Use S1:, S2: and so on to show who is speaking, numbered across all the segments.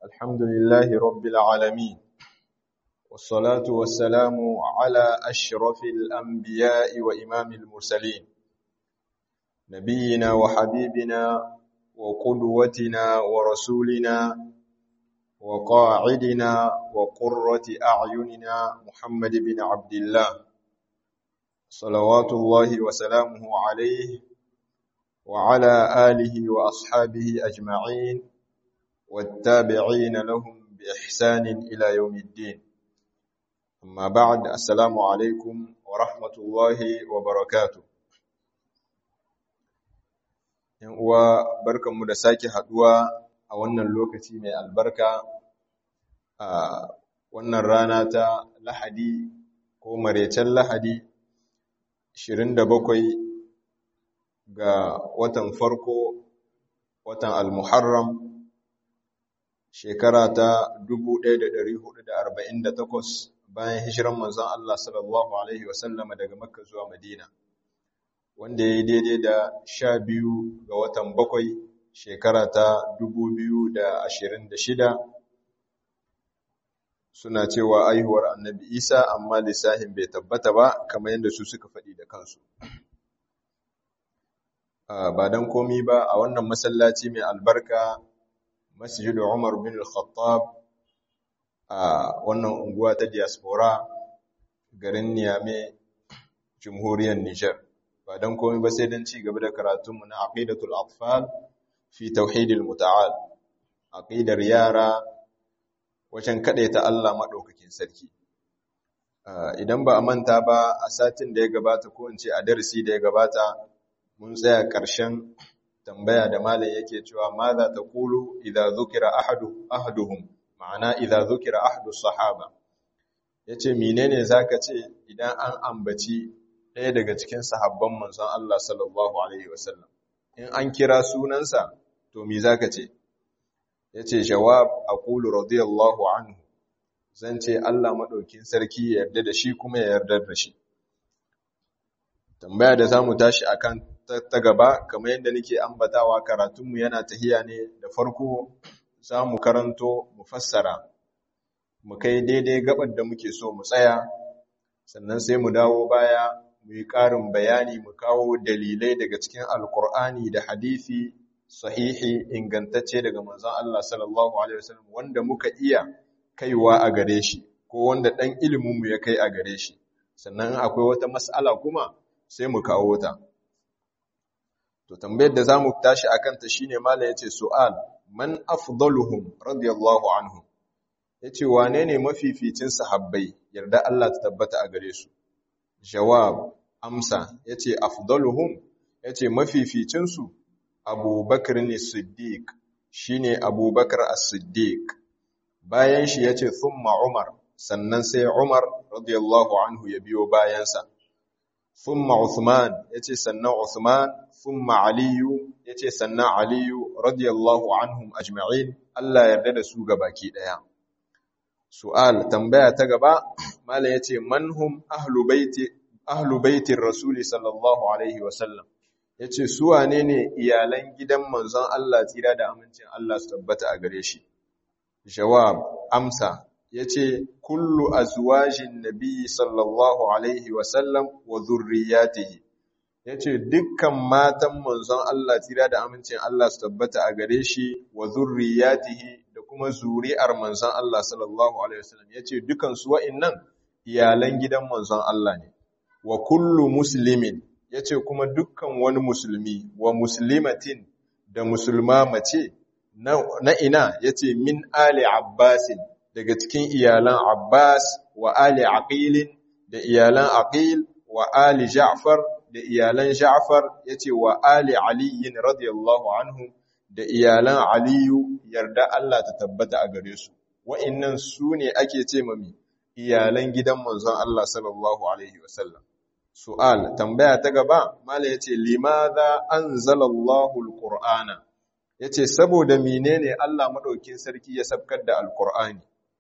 S1: الحمد لله رب العالمين والصلاة والسلام على أشرف الأنبياء وإمام المرسلين نبينا وحبيبنا وقدوتنا ورسولنا وقاعدنا وقرة أعيننا محمد بن عبد الله صلوات الله وسلامه عليه وعلى آله وأصحابه أجمعين والتابعين لهم بإحسان إلى يوم الدين أما بعد السلام عليكم ورحمة الله وبركاته uwa barkanmu da sake haduwa a wannan lokaci mai albarka a wannan rana ta lahadi ko maraicen lahadi 27 ga watan farko watan al-muharram shekara ta 1448 bayan hijiran manzon Allah sallallahu alaihi wasallama daga makka zuwa madina wanda ya yi daidai da sha biyu ga watan bakwai shekara ta dubu biyu da ashirin da shida suna cewa aihuwar annabi isa amma lissahin bai tabbata ba kamar yadda su suka faɗi da kansu ba don komi ba a wannan masallaci mai albarka masjidu umar bin al-khattab a wannan unguwa ta diaspora garin niyame jamhuriyar nijar ba don komai ba sai don ci gaba da karatunmu na aqidatul atfal fi tauhidil muta'al aqidar yara wajen ta Allah madaukakin sarki idan ba a manta ba a satin da ya gabata ko in ce a darasi da ya gabata mun tsaya ƙarshen tambaya da malam yake cewa ma za ta kulu idza zukira ahadu ahaduhum ma'ana idza zukira ahadu sahaba yace menene zaka ce idan an ambaci ɗaya daga cikin sahabban manzon Allah sallallahu Alaihi wasallam. In an kira sunansa, to mi za ka ce? Ya ce, Jawab a ƙulu radiyallahu anhu, zan ce Allah maɗaukin sarki ya yarda da shi kuma ya yarda da shi. Tambaya da za mu tashi a kan ta gaba, kamar yadda nake ambatawa karatunmu yana tahiya ne da farko za mu karanto mu fassara, mu kai daidai gabar da muke so mu tsaya, sannan sai mu dawo baya mu yi ƙarin bayani mu kawo dalilai daga cikin alkur'ani da hadisi sahihi ingantacce daga manzon Allah sallallahu alaihi wasallam wanda muka iya kaiwa a gare shi ko wanda dan ilimin mu ya kai a gare shi sannan akwai wata mas'ala kuma sai mu kawo ta to tambayar da zamu tashi akan ta shine mallam yace su'al man afdaluhum radiyallahu anhum yace wane ne mafificin sahabbai yarda Allah ta tabbata a gare su jawab amsa yace afdaluhum yace mafificin su Abubakar ne Siddiq shine Abubakar As-Siddiq bayan shi yace thumma Umar sannan sai Umar radiyallahu anhu ya biyo bayansa thumma Uthman yace sannan Uthman thumma Ali yace sannan Ali radiyallahu anhum ajma'in Allah yarda da su gabaki daya su'al tambaya ta gaba mallan yace manhum ahlu baiti ahlu baitin rasuli sallallahu alaihi wasallam ya ce su wane ne iyalan gidan manzon Allah tsira da amincin Allah su tabbata a gare shi jawab amsa ya ce kullu azwajin nabi sallallahu alaihi wasallam wa zurriyatihi ya ce dukkan matan manzon Allah tsira da amincin Allah su tabbata a gare shi wa zurriyatihi da kuma zuri'ar manzon Allah sallallahu alaihi wasallam ya ce dukansu wa'innan iyalan gidan manzon Allah ne wa kullu muslimin yace kuma dukkan wani musulmi wa muslimatin da musulma mace na, na ina yace min ali abbasin daga cikin iyalan abbas wa ali aqilin da iyalan aqil wa ali ja'far da iyalan ja'far yace wa ali aliyin radiyallahu anhu da iyalan aliyu yarda Allah ta tabbata a gare su wa'annan su ne ake ce mami iyalan gidan manzon Allah sallallahu alaihi wasallam su'al tambaya ta gaba mala yace limadha anzalallahu alqur'ana yace saboda menene Allah madaukin sarki ya sabkar da alqur'ani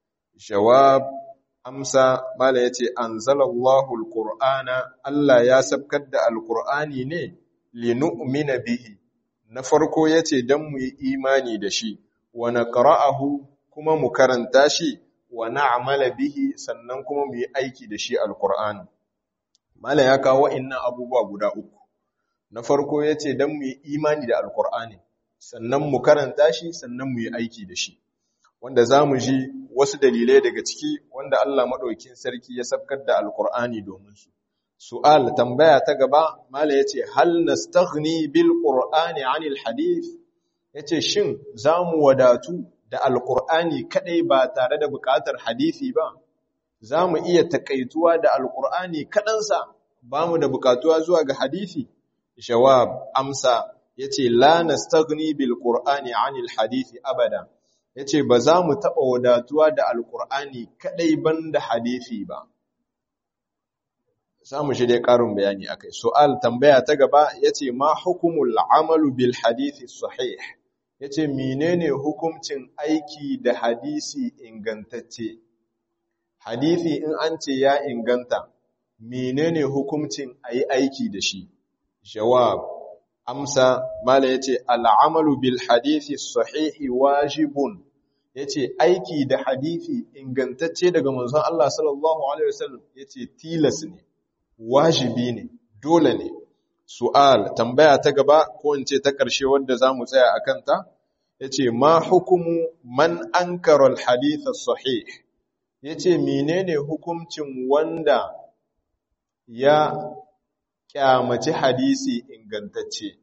S1: jawab amsa mala yace anzalallahu alqur'ana Allah ya sabkar da alqur'ani ne linu'mina bihi na farko yace dan mu yi imani da shi wa naqra'ahu kuma mu karanta shi wa na'mala bihi sannan kuma mu yi aiki da shi alqur'ani mala ya kawo wa'annan abubuwa guda uku na farko yace dan mu yi imani da alqur'ani sannan mu karanta shi sannan mu yi aiki da shi wanda zamu ji wasu dalilai daga ciki wanda Allah madaukakin sarki ya sabkar da alqur'ani domin su su'al tambaya ta gaba mala yace hal nastaghni bil qur'ani 'anil hadith yace shin zamu wadatu da alqur'ani kadai ba tare da buƙatar hadisi ba zamu iya takaituwa da alqur'ani kadansa bamu da buƙatuwa zuwa ga hadisi jawab amsa yace la nastaghni bil qur'ani 'anil hadisi abada yace ba za mu taba wadatuwa da alqur'ani kadai banda hadisi ba samu shi dai ƙarin bayani akai su'al tambaya ta gaba yace ma hukumul amalu bil hadisi sahih yace menene hukuncin aiki da hadisi ingantacce hadisi in an ce ya inganta menene hukuncin ayi aiki da shi jawab amsa mala yace al'amalu bil hadisi sahihi wajibun yace aiki da hadisi ingantacce daga manzon Allah sallallahu alaihi wasallam yace tilas ne wajibi ne dole ne su'al tambaya ta gaba ko in ce ta ƙarshe wanda zamu tsaya akan ta yace ma hukumu man ankara al hadith sahih yace menene hukuncin wanda ya kyamaci hadisi ingantacce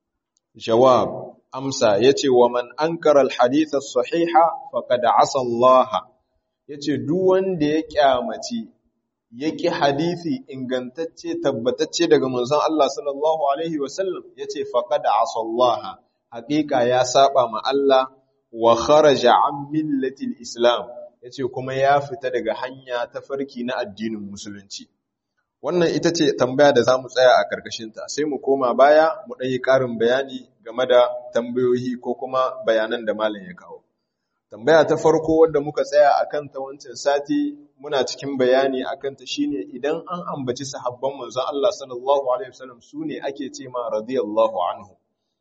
S1: jawab amsa yace wa man ankara al-hadith as-sahiha faqad asa Allah yace duk wanda ya kyamaci yaki hadisi ingantacce tabbatacce daga manzon Allah sallallahu alaihi wasallam yace faqad asa Allah haqiqa ya saba ma Allah wa kharaja an millati al-islam yace kuma ya fita daga hanya ta farki na addinin musulunci wannan ita ce tambaya da za mu tsaya a ƙarƙashinta sai mu koma baya mu ɗanyi ƙarin bayani game da tambayoyi ko kuma bayanan da malam ya kawo tambaya ta farko wadda muka tsaya a kanta wancan sati muna cikin bayani a kanta shine idan an ambaci sahabban manzon Allah sallallahu alaihi wasallam su ne ake ce ma radiyallahu anhu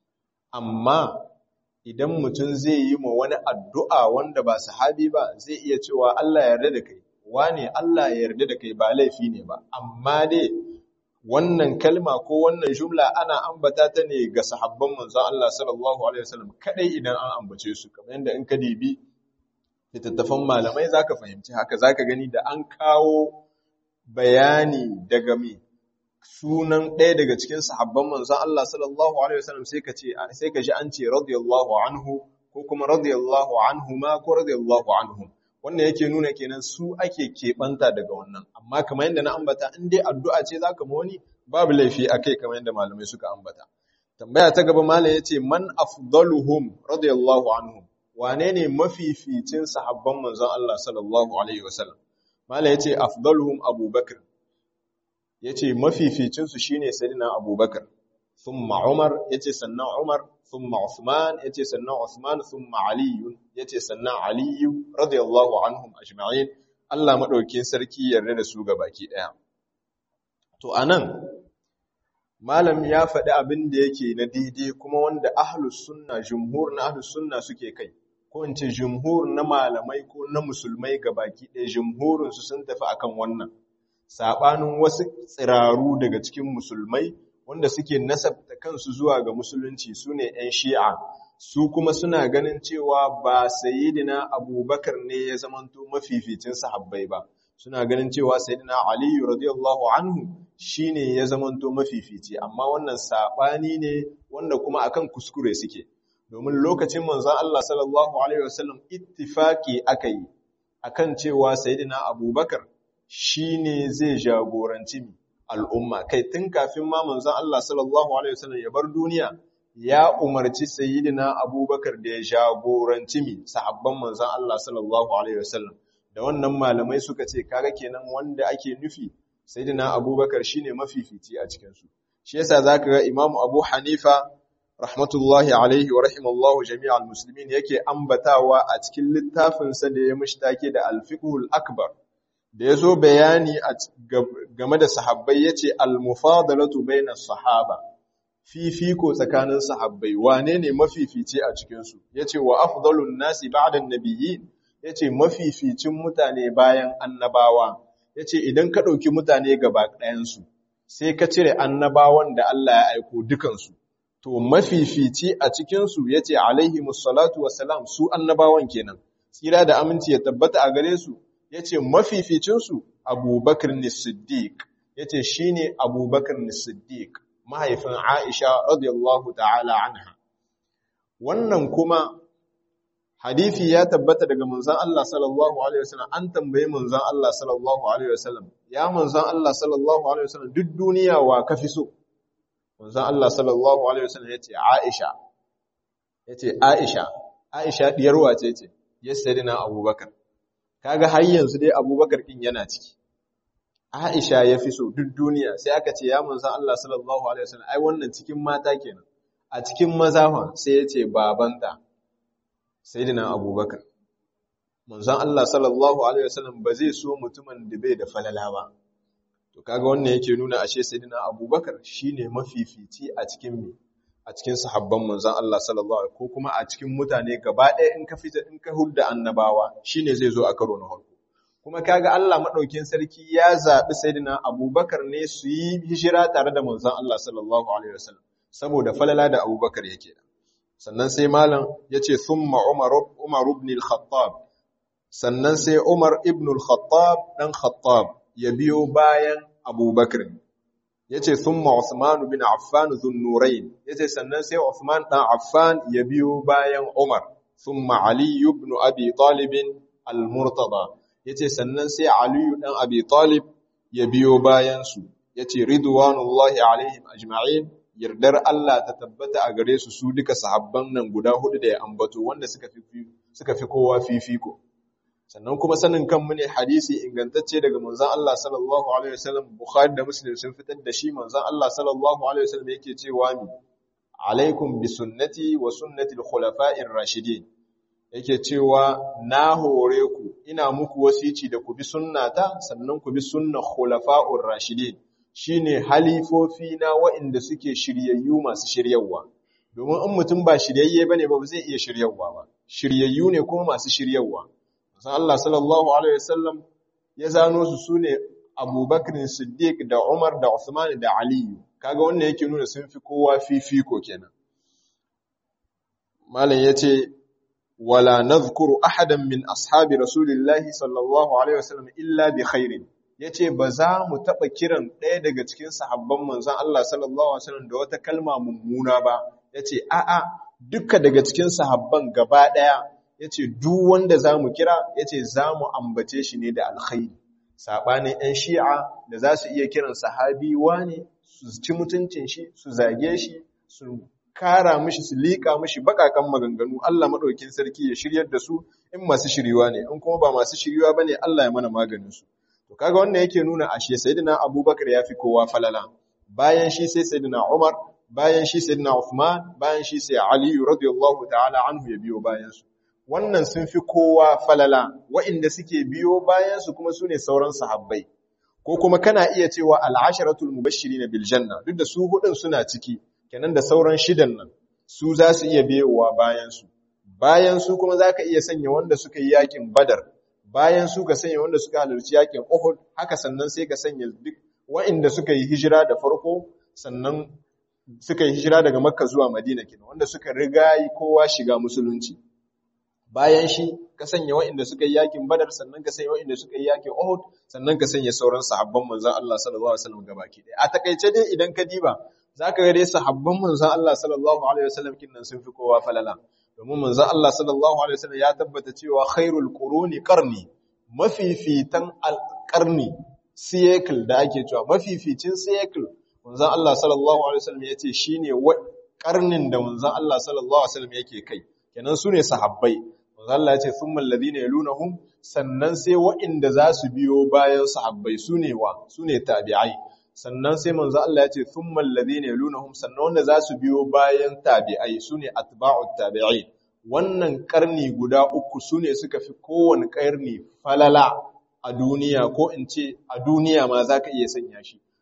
S1: amma idan mutum zai yi ma wani addu'a wanda ba sahabi ba zai iya cewa Allah ya yarda da kai wane Allah ya yarda da kai ba laifi ne ba amma dai wannan kalma ko wannan jumla ana ambata ta ne ga sahabban manzon Allah sallallahu alaihi wasallam kadai idan an ambace su kamar yadda in ka dibi littattafan malamai zaka fahimci haka zaka gani da an kawo bayani daga me sunan ɗaya daga cikin sahabban manzon Allah sallallahu alaihi wasallam sai ka ce sai ka ji an ce radiyallahu anhu ko kuma radiyallahu anhuma ko radiyallahu anhum wannan yake nuna kenan su ake keɓanta daga wannan amma kamar yadda na ambata in dai addu'a ce zaka ma wani babu laifi akai kamar yadda malamai suka ambata tambaya ta gaba malam yace man afdaluhum radiyallahu anhum wane ne mafificin sahabban manzon Allah sallallahu alaihi wasallam malam yace afdaluhum abubakar yace mafificin su shine sayyidina abubakar thumma umar yace sannan umar ثم عثمان يتي سنة عثمان ثم علي يتي سنة علي رضي الله عنهم أجمعين Allah maɗaukin sarki yarda da su ga baki ɗaya. To, a nan, Malam ya faɗi abin da yake na daidai kuma wanda ahlus sunna, jumhur na ahlus sunna suke kai, ko in ce jumhur na malamai ko na musulmai ga baki ɗaya, jumhurinsu sun tafi akan wannan. Saɓanin wasu tsiraru daga cikin musulmai wanda suke nasabta kansu zuwa ga musulunci su ne ‘yan shi'a su kuma suna ganin cewa ba sayidina abubakar ne ya zamanto mafificin sahabbai ba suna ganin cewa sayidina aliyu radiyallahu anhu shi ne ya zamanto mafifici amma wannan saɓani ne wanda kuma akan kuskure suke domin lokacin manzan Allah sallallahu alaihi wasallam ittifaki aka yi akan cewa sayidina abubakar shi ne zai jagoranci al'umma kai tun kafin ma manzon Allah sallallahu alaihi wasallam ya bar duniya ya umarci sayyidina Abubakar da ya jagoranci mi sahabban manzon Allah sallallahu alaihi wasallam da wannan malamai suka ce kaga kenan wanda ake nufi sayyidina Abubakar shine mafifici a cikin su shi yasa zaka ga Imam Abu Hanifa rahmatullahi alaihi wa rahimallahu jami'al muslimin yake ambatawa a cikin littafinsa da ya mushtake da al-fiqhul akbar da ya zo bayani game da sahabbai ya ce almufadalatu bainar sahaba fifiko tsakanin sahabbai wane ne mafifici a cikinsu ya ce wa afdalun nasi ba'dan nabiyyi yace mafificin mutane bayan annabawa yace idan ka dauki mutane gaba ɗayan su sai ka cire annabawan da Allah ya aiko dukan su to mafifici a cikin su yace alaihi musallatu wassalam su annabawan kenan tsira da aminci ya tabbata a gare su yace mafificin su Abubakar Siddiq yace shine Abubakar Siddiq mahaifin Aisha radiyallahu ta'ala anha wannan kuma hadisi ya tabbata daga manzon Allah sallallahu alaihi wasallam an tambaye manzon Allah sallallahu alaihi wasallam ya manzon Allah sallallahu alaihi wasallam duk duniya wa kafi so manzon Allah sallallahu alaihi wasallam yace Aisha yace Aisha Aisha diyar wace ce yasadina Abubakar kaga har yanzu dai Abubakar din yana ciki Aisha ya fi so duk duniya sai aka ce ya manzon Allah sallallahu alaihi wasallam ai wannan cikin mata kenan a cikin maza sai ya ce babanta sayyidina Abubakar manzon Allah sallallahu alaihi wasallam ba zai so mutumin da bai da falala ba to kaga wannan yake nuna ashe sayyidina Abubakar shine mafifici a cikin me a cikin sahabban manzon Allah sallallahu alaihi ko kuma a cikin mutane gaba ɗaya in ka fita in ka hulda annabawa shine zai zo a karo na farko kuma kaga Allah madaukin sarki ya zabi sayyidina Abubakar ne su yi hijira tare da manzon Allah sallallahu alaihi wasallam saboda falala da Abubakar yake da sannan sai malam yace thumma Umar Umar ibn al-Khattab sannan sai Umar ibn al-Khattab dan Khattab ya biyo bayan Abubakar yace thumma Uthman bin Affan dhun-nurayn yace sannan sai Uthman dan Affan ya biyo bayan Umar thumma Ali ibn Abi Talib al-Murtada yace sannan sai Ali dan Abi Talib ya biyo bayan su yace ridwanullahi alaihim ajma'in yardar Allah ta tabbata a gare su su duka sahabban nan guda hudu da ya ambato wanda suka fi suka fi kowa fifiko sannan kuma sanin kanmu ne hadisi ingantacce daga manzon Allah sallallahu alaihi wasallam Bukhari da Muslim sun fitar da shi manzon Allah sallallahu alaihi wasallam yake cewa mi alaikum bi sunnati wa sunnati al-khulafa'ir rashidin yake cewa na hore ku ina muku wasici da ku bi sunnata sannan ku bi sunnar khulafa'ur rashidin shine halifofi na waɗanda suke shiryayyu masu shiryawa domin in mutum ba shiryayye bane ba zai iya shiryawa ba shiryayyu ne kuma masu shiryawa san Allah sallallahu alaihi wasallam ya zano su sune Abubakar Siddiq da Umar da Uthman da Ali kaga wannan yake nuna sun fi kowa fifiko kenan malam yace wala nadhkuru ahadan min ashabi rasulillahi sallallahu alaihi wasallam illa bi khairin yace ba za mu taba kiran ɗaya daga cikin sahabban manzon Allah sallallahu alaihi wasallam da wata kalma mummuna ba yace a'a duka daga cikin sahabban gaba ɗaya yace duk wanda zamu kira yace zamu ambace shi ne da alkhairi sabanin ɗan shi'a da za su iya kiran sahabi wane su ci mutuncin shi su zage shi su kara mishi su liƙa mishi baƙaƙen maganganu Allah maɗaukin sarki ya shiryar da su in masu shiryuwa ne in kuma ba masu shiryuwa ba ne Allah ya mana maganin su to kaga wannan yake nuna ashe sayyidina Abubakar ya fi kowa falala bayan shi sai sayyidina Umar bayan shi sayyidina Uthman bayan shi sai Ali radiyallahu ta'ala anhu ya biyo bayan su wannan sun fi kowa falala wa'inda suke biyo bayan su kuma sune sauran sahabbai ko kuma kana iya cewa al-asharatul mubashirin bil janna duk da su hudun suna ciki kenan da sauran shidan nan su za su iya biyowa bayansu bayan su kuma za ka iya sanya wanda suka yi yakin badar bayan su ka sanya wanda suka halarci yakin uhud haka sannan sai ka sanya duk wa'inda suka yi hijira da farko sannan suka yi hijira daga makka zuwa madina kenan wanda suka riga yi kowa shiga musulunci bayan shi ka sanya wa'inda suka yi yakin badar sannan ka sanya wa'inda suka yi yakin uhud sannan ka sanya sauran sahabban manzon Allah sallallahu alaihi wasallam gabaki ɗaya a takaice dai idan ka diba za ka ga dai sahabban manzan Allah sallallahu Alaihi wasallam kinnan sun fi kowa falala domin manzan Allah sallallahu Alaihi wasallam ya tabbata cewa khairul quruni qarni mafifitan alqarni siyekul da ake cewa mafificin siyekul manzan Allah sallallahu Alaihi wasallam ya ce shine karnin da manzan Allah sallallahu Alaihi wasallam yake kai kenan su ne sahabbai manzan Allah ya ce thumma alladhina yalunahum sannan sai waɗanda za su biyo bayan sahabbai su ne wa su ne tabi'ai sannan sai manzo Allah ya ce thummal ladina yalunhum sannan wanda za su biyo bayan tabi'ai sune atba'ut tabi'in wannan karni guda uku sune suka fi kowane karni falala a duniya ko in ce a duniya ma zaka iya sanya shi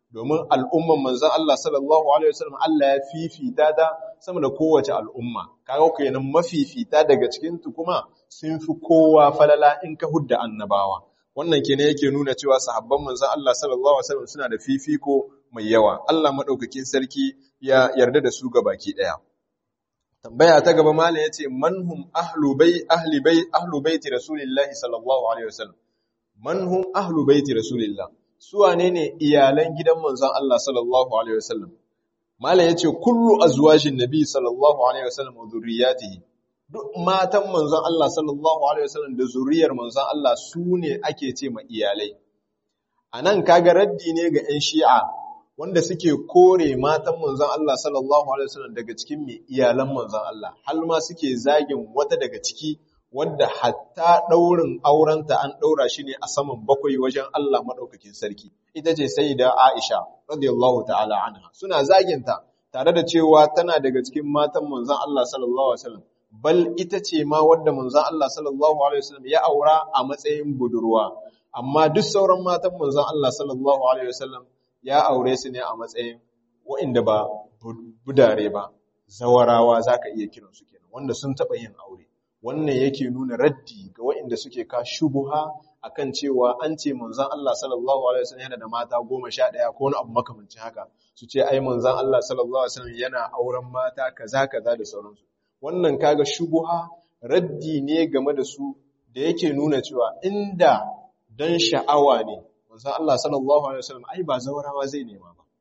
S1: domin al'umman manzon Allah sallallahu alaihi wasallam Allah ya fifita ta sama da kowace al'umma kaga kenan mafifita daga cikin tu kuma sun fi kowa falala in ka hudda annabawa wannan kenan yake nuna cewa sahabban manzon Allah sallallahu alaihi wasallam suna da fifiko mai yawa Allah madaukakin sarki ya yarda da su baki daya tambaya ta gaba malam yace manhum ahlu bai ahli bai ahlu baiti rasulillahi sallallahu alaihi wasallam manhum ahlu baiti rasulillah su wane ne iyalan gidan manzon Allah sallallahu alaihi wasallam malam yace kullu azwajin nabi sallallahu alaihi wasallam wa dhurriyyatihi duk matan manzon Allah sallallahu alaihi wasallam da zuriyar manzon Allah su ne ake ce ma iyalai anan kaga raddi ne ga 'yan shi'a wanda suke kore matan manzon Allah sallallahu alaihi wasallam daga cikin mai iyalan manzon Allah har ma suke zagin wata daga ciki wanda hatta daurin aurenta an daura shi ne a saman bakwai wajen Allah madaukakin sarki ita ce sayyida Aisha radiyallahu ta'ala anha suna zaginta tare da cewa tana daga cikin matan manzon Allah sallallahu alaihi wasallam bal ita ce ma wadda manzon Allah sallallahu alaihi wasallam ya aura a matsayin budurwa amma duk sauran matan manzon Allah sallallahu alaihi wasallam ya aure su ne a matsayin waɗanda ba budare ba zawarawa zaka iya kiran su kenan wanda sun taba yin aure wannan yake nuna raddi ga waɗanda suke ka shubuha akan cewa an ce manzon Allah sallallahu alaihi wasallam yana da mata 11 ko wani abu makamancin haka su ce ai manzon Allah sallallahu alaihi wasallam yana auren mata kaza kaza da sauransu wannan kaga shubuha raddi ne game da su da yake nuna cewa inda dan sha'awa ne manzon Allah sallallahu alaihi wasallam ai ba zawarawa zai nema ba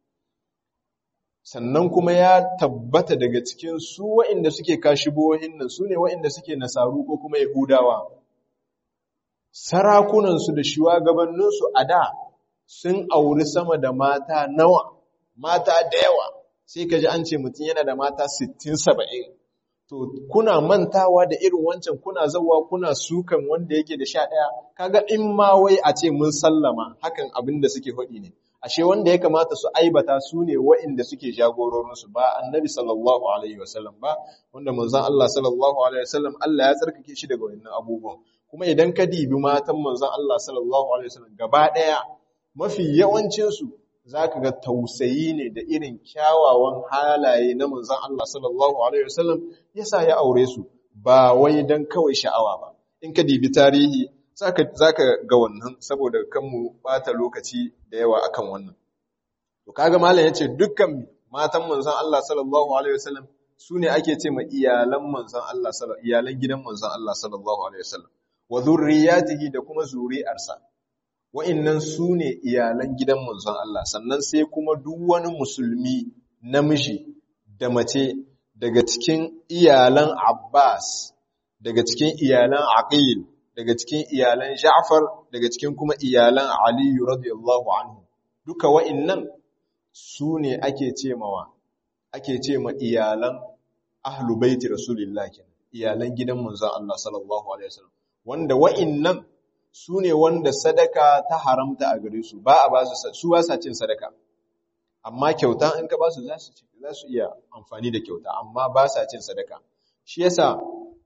S1: sannan kuma ya tabbata daga cikin su waɗanda suke kashi bohin nan su ne waɗanda suke nasaru ko kuma yahudawa sarakunansu da shugabanninsu a da sun auri sama da mata nawa mata da yawa sai ka ji an ce mutum yana da mata 60-70 to kuna mantawa da irin wancan kuna zawa kuna sukan wanda yake da sha ɗaya kaga in ma wai a ce mun sallama hakan abin da suke faɗi ne ashe wanda ya kamata su aibata su ne wa'inda suke jagororinsu ba annabi sallallahu alaihi wasallam ba wanda manzon Allah sallallahu alaihi wasallam Allah ya tsarkake shi daga wannan abubuwan kuma idan ka dibi matan manzon Allah sallallahu alaihi wasallam gaba ɗaya mafi yawancin su zaka ga tausayi ne da irin kyawawan halaye na manzon Allah sallallahu alaihi wasallam yasa ya aure su ba wai dan kawai sha'awa ba in ka dibi tarihi zaka zaka ga wannan saboda kanmu bata lokaci da yawa akan wannan to kaga malam yace dukkan matan manzon Allah sallallahu alaihi wasallam sune ake ce ma iyalan manzon Allah sallallahu iyalan gidan manzon Allah sallallahu alaihi wasallam wa zurriyatihi da kuma zuri'arsa wa'innan sune iyalan gidan manzon Allah sannan sai kuma duk wani musulmi namiji da mace daga cikin iyalan Abbas daga cikin iyalan Aqil daga cikin iyalan Ja'far daga cikin kuma iyalan Ali radiyallahu anhu duka wa'innan su ne ake ce mawa ake ce ma iyalan ahlu baiti rasulillah kenan iyalan gidan manzon Allah sallallahu alaihi wasallam wanda wa'innan su ne wanda sadaka ta haramta a gare su ba a ba su su ba sa cin sadaka amma kyauta in ka ba su za su za su iya amfani da kyauta amma ba sa cin sadaka shi yasa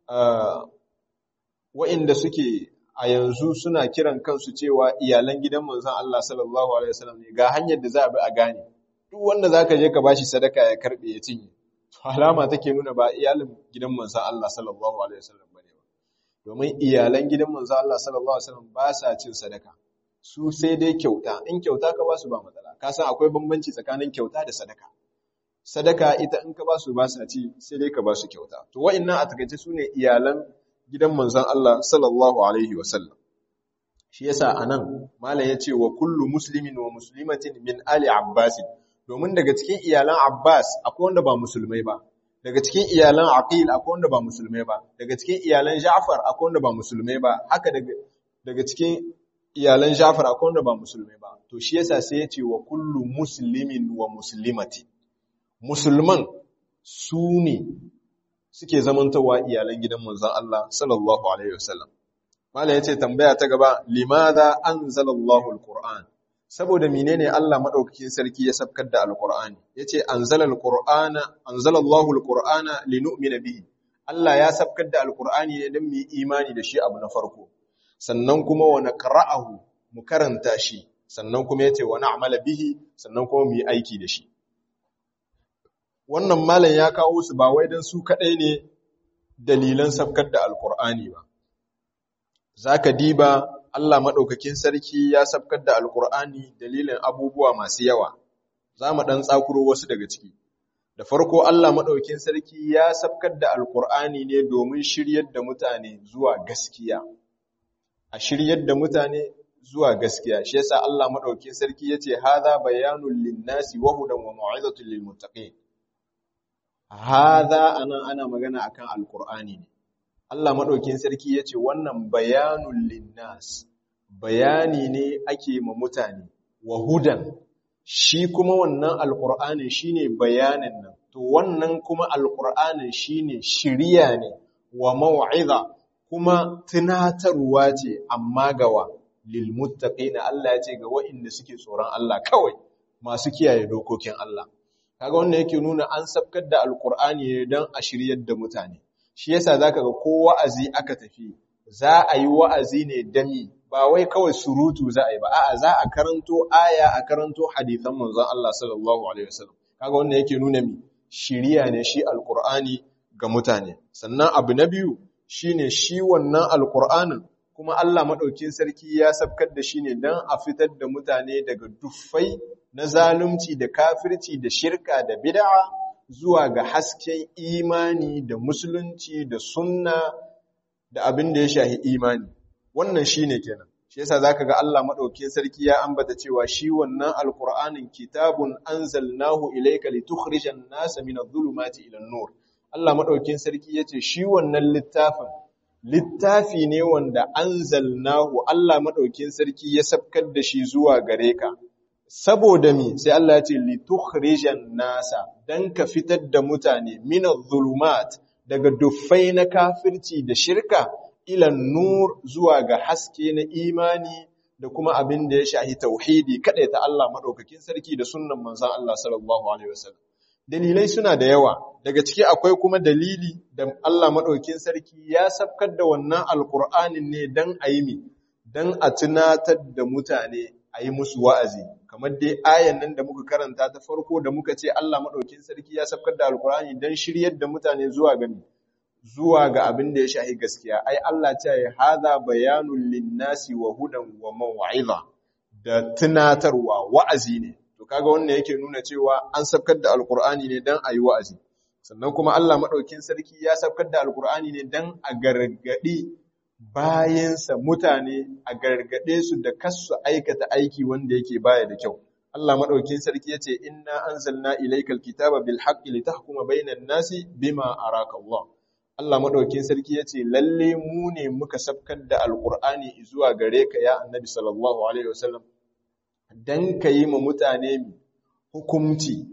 S1: wa'inda suke a yanzu suna kiran kansu cewa iyalan gidan manzon Allah sallallahu alaihi wasallam ne ga hanyar da za a bi a gane duk wanda zaka je ka bashi sadaka ya karbe ya cinye to alama take nuna ba iyalin gidan manzon Allah sallallahu alaihi wasallam bane ba domin iyalan gidan manzon Allah sallallahu alaihi wasallam ba sa cin sadaka su sai dai kyauta in kyauta ka ba su ba matsala ka san akwai bambanci tsakanin kyauta da sadaka sadaka ita in ka ba su ba sa ci sai dai ka ba su kyauta to wa'annan a takaice sune iyalan gidan manzon Allah sallallahu alaihi wasallam shi yasa anan malam yace wa kullu muslimin wa muslimatin min ali abbas domin daga cikin iyalan abbas akwai wanda ba musulmai ba daga cikin iyalan aqil akwai wanda ba musulmai ba daga cikin iyalan ja'far akwai wanda ba musulmai ba haka daga daga cikin iyalan ja'far akwai wanda ba musulmai ba to shi yasa sai yace wa kullu muslimin wa muslimatin musulman su ne suke zamantawa iyalan gidan manzon Allah sallallahu alaihi wasallam Malam yace tambaya ta gaba limadha anzalallahu alquran saboda menene Allah madaukakin sarki ya sabkar da alqur'ani yace anzalal qur'ana anzalallahu alqur'ana linu'mina bihi Allah ya sabkar da alqur'ani ne don mu imani da shi abu na farko sannan kuma wa naqra'ahu mu karanta shi sannan kuma yace wa na'mala bihi sannan kuma mu yi aiki da shi wannan malam ya kawo su ba wai dan su kadai ne dalilan sabkar da alqur'ani ba zaka diba Allah madaukakin sarki ya sabkar da alqur'ani dalilin abubuwa masu yawa zamu dan tsakuro wasu daga ciki da farko Allah madaukakin sarki ya sabkar da alqur'ani ne domin shiryar da mutane zuwa gaskiya a shiryar da mutane zuwa gaskiya shi yasa Allah madaukakin sarki yace hadha bayanul linnasi wa hudan wa mau'izatul lil muttaqin hadha ana ana magana akan alqur'ani ne Allah madaukakin sarki yace wannan bayanul linnas bayani ne ake ma mutane wa hudan shi kuma wannan alqur'ani shine bayanin nan to wannan kuma alqur'anin shine shiriya ne wa mau'iza kuma tunatarwa ce amma gawa lilmuttaqina Allah ya ce ga waɗanda suke tsoron Allah kawai masu kiyaye dokokin Allah kaga wannan yake nuna an sabkar da alqur'ani ne dan a shiryar da mutane shi yasa zaka ga ko wa'azi aka tafi za a yi wa'azi ne dami ba wai kawai surutu za a yi ba a'a za a karanto aya a karanto hadisan manzon Allah sallallahu alaihi wasallam kaga wannan yake nuna mi shiriya ne shi alqur'ani ga mutane sannan abu na biyu shine shi wannan alqur'anin kuma Allah maɗaukin sarki ya sabkar da shi ne don a fitar da mutane daga duffai na zalunci da kafirci da shirka da bid'a zuwa ga hasken imani da musulunci da sunna da abin da ya shahi imani wannan shine kenan shi yasa zaka ga Allah maɗaukin sarki ya ambata cewa shi wannan alqur'anin kitabun anzalnahu ilayka litukhrijan nasa min adh-dhulumati ila an-nur Allah maɗaukin sarki yace shi wannan littafin littafi ne wanda anzalnahu Allah madaukin sarki ya sabkar da shi zuwa gare ka saboda mi sai Allah ya ce litukhrijan nasa dan ka fitar da mutane min adh-dhulumat daga duffai na kafirci da shirka ila nur zuwa ga haske na imani da kuma abin da ya shahi tauhidi kada ta Allah madaukakin sarki da sunnan manzon Allah sallallahu alaihi wasallam dalilai suna da yawa daga ciki akwai kuma dalili da Allah maɗaukin sarki ya sabkar da wannan alƙur'anin ne don a yi mi don a tunatar da mutane a yi musu wa'azi kamar dai ayan nan da muka karanta ta farko da muka ce Allah maɗaukin sarki ya sabkar da alƙur'ani don shiryar da mutane zuwa ga zuwa ga abin da ya shahi gaskiya ai Allah ce ya hada bayanun linnasi wa hudan wa maw'iza da tunatarwa wa'azi ne to kaga wannan yake nuna cewa an sabkar da alkur'ani ne dan ayi wa'azi sannan kuma Allah madaukin sarki ya sabkar da alkur'ani ne dan a gargadi bayansa mutane a gargade su da kasu aikata aiki wanda yake baya da kyau Allah madaukin sarki yace inna anzalna ilaykal kitaba bil haqqi litahkuma bainan nasi bima araka Allah Allah madaukin sarki yace lalle mu ne muka sabkar da alkur'ani zuwa gare ka ya annabi sallallahu alaihi wasallam don ka yi ma mutane hukumci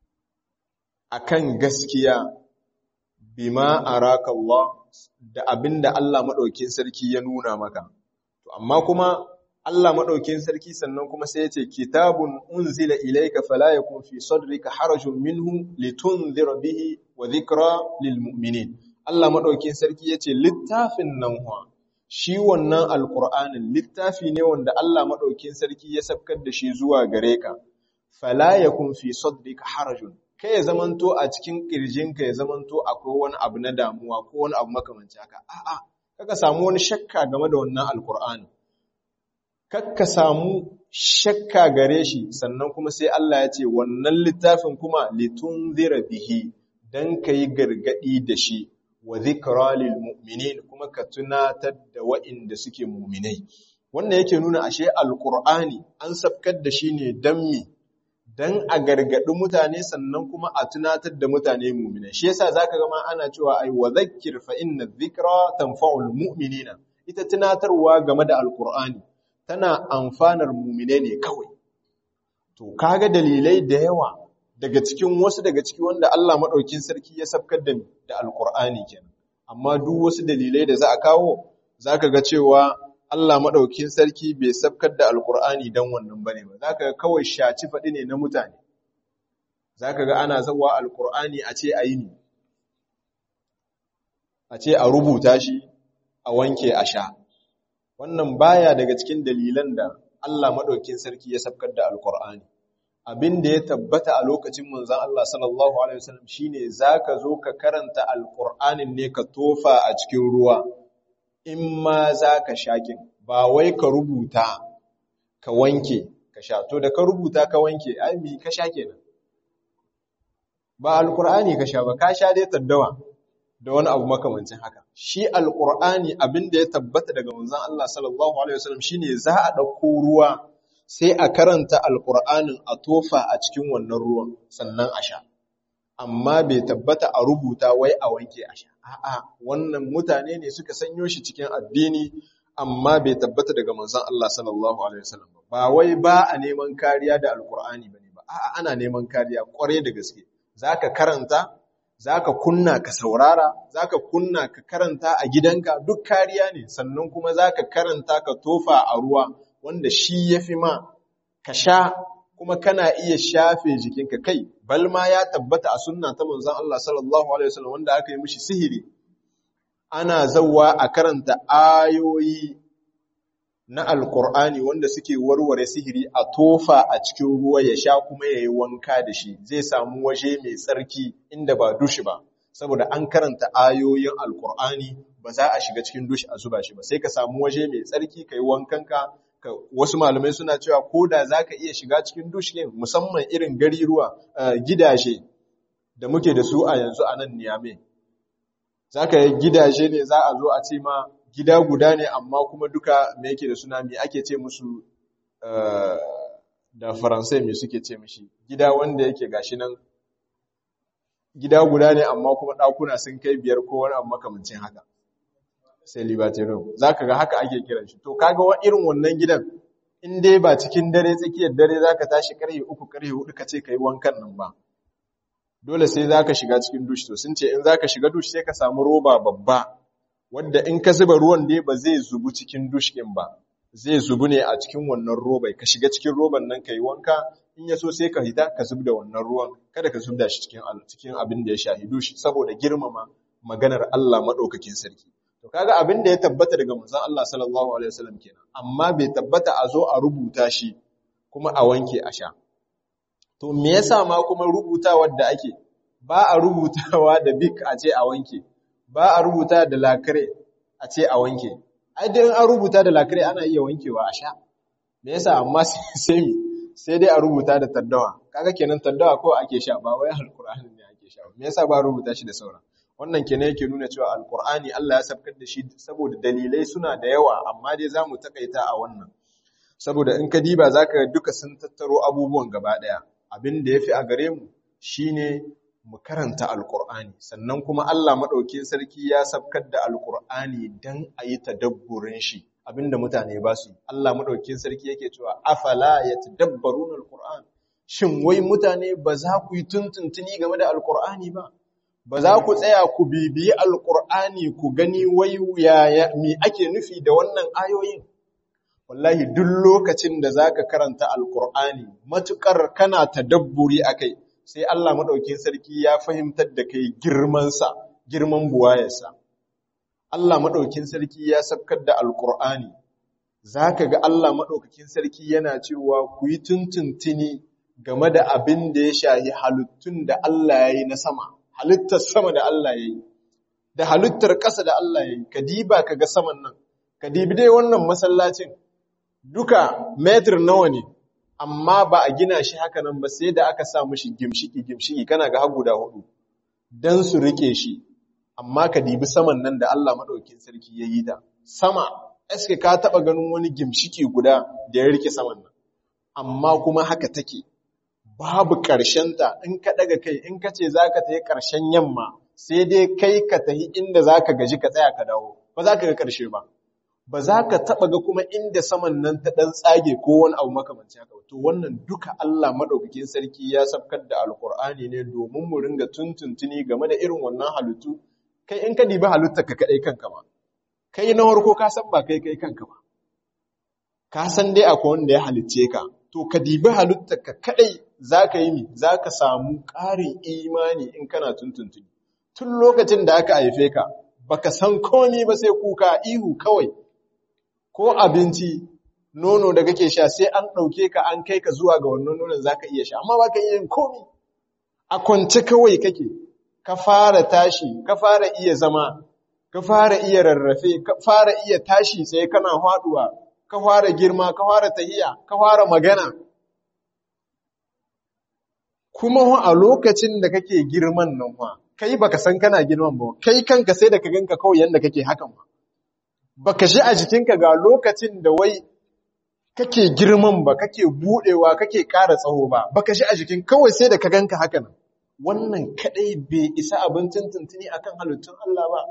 S1: a kan gaskiya bima araka Allah da abin da Allah maɗaukin sarki ya nuna maka. Amma kuma Allah maɗaukin sarki sannan kuma sai ya ce, Kitabun unzila ilaika fala yakun fi sadrika harajun minhu litunzira bihi wa zikra lil mu'minin. Allah maɗaukin sarki ya ce, Littafin nan wa, shi wannan alƙur'anin littafi ne wanda Allah maɗaukin sarki ya sabkar da shi zuwa gare ka, fala ya kun fi sadrika harajun, kai ya zamanto a cikin ƙirjinka ya zamanto akwai wani abu na damuwa ko wani abu makamanci haka, a'a, kaka samu wani shakka game da wannan alƙur'anin. Kakka samu shakka gare shi sannan kuma sai Allah ya ce wannan littafin kuma litun zira bihi don ka yi gargaɗi da shi. wa zikra lil mu'minin kuma ka tunatar da wa'inda suke mu'minai wannan yake nuna ashe alqur'ani an sabkar da shi ne dan mi dan a gargadi mutane sannan kuma a tunatar da mutane mu'minai shi yasa zaka ga ma ana cewa ai wa zakkir fa inna dhikra tanfa'ul mu'minina ita tunatarwa game da alqur'ani tana amfanar mu'minai ne kawai to kaga dalilai da yawa daga cikin wasu daga ciki wanda Allah maɗaukin sarki ya sabkar da da alkur'ani kenan amma duk wasu dalilai da za a kawo zaka ga cewa Allah maɗaukin sarki bai sabkar da alkur'ani dan wannan bane ba zaka ga kawai shaci faɗi ne na mutane zaka ga ana zawa alkur'ani a ce ayi ni a ce a rubuta shi a wanke a sha wannan baya daga cikin dalilan da Allah madaukin sarki ya sabkar da alqur'ani abin da ya tabbata a lokacin manzon Allah sallallahu alaihi wasallam shine zaka zo ka karanta alqur'anin ne ka tofa a cikin ruwa in ma zaka shakin ba wai ka rubuta ka wanke ka sha to da ka rubuta ka wanke ai mi ka sha kenan ba alqur'ani ka sha ba ka sha dai taddawa da wani abu makamancin haka shi alqur'ani abin da ya tabbata daga manzon Allah sallallahu alaihi wasallam shine za a dauko ruwa sai a karanta alqur'anin a tofa a cikin wannan ruwan sannan a sha amma bai tabbata a rubuta wai a wanke a sha a'a wannan mutane ne suka sanyo shi cikin addini amma bai tabbata daga manzon Allah sallallahu alaihi wasallam ba wai ba a neman kariya da alqur'ani bane ba a'a ana neman kariya kware da gaske zaka karanta zaka kunna ka saurara zaka kunna ka karanta a gidanka duk kariya ne sannan kuma zaka karanta ka tofa a ruwa wanda shi yafi ma ka sha kuma kana iya shafe jikinka kai balma ya tabbata a sunna ta manzon Allah sallallahu alaihi wasallam wanda aka yi mishi sihiri ana zawwa a karanta ayoyi na alkur'ani wanda suke warware sihiri a tofa a cikin ruwa ya sha kuma ya yi wanka da shi zai samu waje mai tsarki inda ba dushi ba saboda an karanta ayoyin alkur'ani ba za a shiga cikin dushi a zuba shi ba sai ka samu waje mai tsarki ka yi wankanka wasu malamai suna cewa ko da za ka iya shiga cikin dushi ne musamman irin gari ruwa gidaje da muke da su a yanzu a nan niyame za ka yi gidaje ne za a zo a ce ma gida guda ne amma kuma duka me yake da suna me ake ce musu da faransai me suke ce mishi gida wanda yake gashi nan gida guda ne amma kuma ɗakuna sun kai biyar ko wani abu makamancin haka sai libertarian za ka ga haka ake kiran shi to kaga wa irin wannan gidan in dai ba cikin dare tsakiyar dare za ka tashi karfe uku karfe hudu ka ce ka yi wankan nan ba dole sai za ka shiga cikin dush to sun ce in za ka shiga dush sai ka samu roba babba wadda in ka zuba ruwan dai ba zai zubu cikin dush ɗin ba zai zubu ne a cikin wannan robai ka shiga cikin roban nan ka yi wanka in ya so sai ka hita ka zub da wannan ruwan kada ka zub da shi cikin cikin abin da ya shahi dush saboda girmama maganar Allah madaukakin sarki to kaga abin da ya tabbata daga manzon Allah sallallahu alaihi wasallam kenan amma bai tabbata a zo a rubuta shi kuma a wanke a sha to me yasa ma kuma rubutawar da ake ba a rubutawa da bik a ce a wanke ba a rubuta da lakare a ce a wanke ai dan an rubuta da lakare ana iya wankewa a sha me yasa amma sai mi sai dai a rubuta da taddawa kaga kenan taddawa ko ake sha ba wai alqur'ani ne ake sha me yasa ba rubuta shi da sauran wannan kenan yake nuna cewa alqur'ani Allah ya sabkar da shi saboda dalilai suna da yawa amma dai zamu takaita a wannan saboda in ka diba zaka duka sun tattaro abubuwan gaba daya abin da yafi a gare mu shine mu karanta alkur'ani sannan kuma Allah maɗaukin sarki ya sabkar da alkur'ani don a yi tadabburin shi abinda mutane ba su Allah maɗaukin sarki yake cewa afala ya tadabbarun alkur'an shin wai mutane ba za ku yi tuntuntuni game da alkur'ani ba ba za ku tsaya ku bibiyi alkur'ani ku gani wai yaya me ake nufi da wannan ayoyin wallahi duk lokacin da zaka karanta alkur'ani matukar kana tadabburi akai sai Allah maɗaukin sarki ya fahimtar da kai girmansa, girman buwayarsa. Allah maɗaukin sarki ya sabkar da Alƙur'ani, za ka ga Allah maɗaukakin sarki yana cewa ku yi tuntuntuni game da abin da ya shahi halittun da Allah ya yi na sama, halittar sama da Allah ya yi, da halittar ƙasa da Allah ya yi, ka diba ka ga saman nan, ka dibi dai wannan masallacin, duka metir nawa ne, amma ba a gina shi haka nan ba sai da aka sa mishi gimshiki gimshiki kana ga hagu da hudu dan su rike shi amma ka dibi saman nan da Allah madaukakin sarki ya yi ta sama eske ka taba ganin wani gimshiki guda da ya rike saman nan amma kuma haka take babu karshen ta in ka daga kai in ka ce zaka tayi karshen yamma sai dai kai ka tahi inda zaka gaji ka tsaya ka dawo ba za ka ga karshe ba ba za ka taɓa ga kuma inda saman nan ta ɗan tsage ko wani abu makamanci haka to wannan duka Allah maɗaukakin sarki ya sabkar da alkur'ani ne domin mu ringa tuntuntuni game da irin wannan halittu kai in ka dibi halittar ka kaɗai kanka ma kai na farko ka san ba kai kai kanka ba ka san dai akwai wanda ya halicce ka to ka dibi halittar ka kaɗai za ka yi mi za ka samu ƙarin imani in kana tuntuntuni tun lokacin da aka haife ka baka san komi ba sai kuka ihu kawai ko abinci nono da kake sha sai an ɗauke ka an kai ka zuwa ga wannan nonon za ka iya sha amma ba ka iya yin komi a kwance kawai kake ka fara tashi ka fara iya zama ka fara iya rarrafe ka fara iya tashi tsaye kana haɗuwa ka fara girma ka fara tahiya ka fara magana kuma a lokacin da kake girman nan fa kai baka san kana girman ba kai kanka sai da ka ganka kawai yanda kake hakan ba baka shi a jikinka ga lokacin da wai kake girman ba kake budewa kake ƙara tsawo ba baka shi a jikin kawai sai da ka ganka haka nan wannan kadai bai isa abincin tuntuni akan halittun Allah ba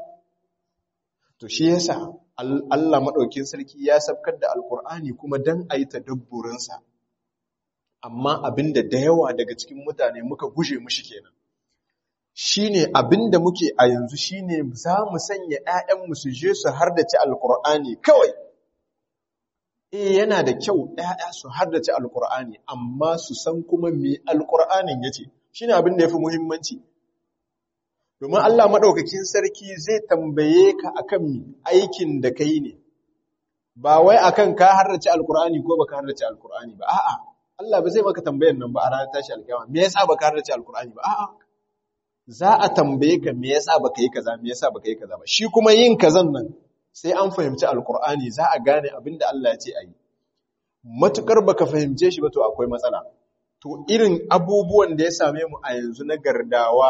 S1: to shi yasa Allah madaukin sarki ya sabkar da alkur'ani kuma dan ayi tadabburin sa amma abinda da yawa daga cikin mutane muka guje mushi kenan shine abinda muke a yanzu shine za mu sanya ƴaƴanmu su je su hardace alkur'ani kawai eh yana da kyau ƴaƴa su haddace alkur'ani amma su san kuma me alkur'anin yace shine abin da yafi muhimmanci domin Allah madaukakin sarki zai tambaye ka akan mi aikin da kai ne ba wai akan ka haddace alkur'ani ko baka haddace alkur'ani ba a'a Allah ba zai maka tambayar nan ba a ranar tashi alkiyama me yasa baka haddace alkur'ani ba a'a za a tambaye ka me yasa baka yi kaza me yasa baka yi kaza ba shi kuma yin kazan nan sai an fahimci alkur'ani za a gane abin da Allah ya ce a yi matukar baka fahimce shi ba to akwai matsala to irin abubuwan da ya same mu a yanzu na gardawa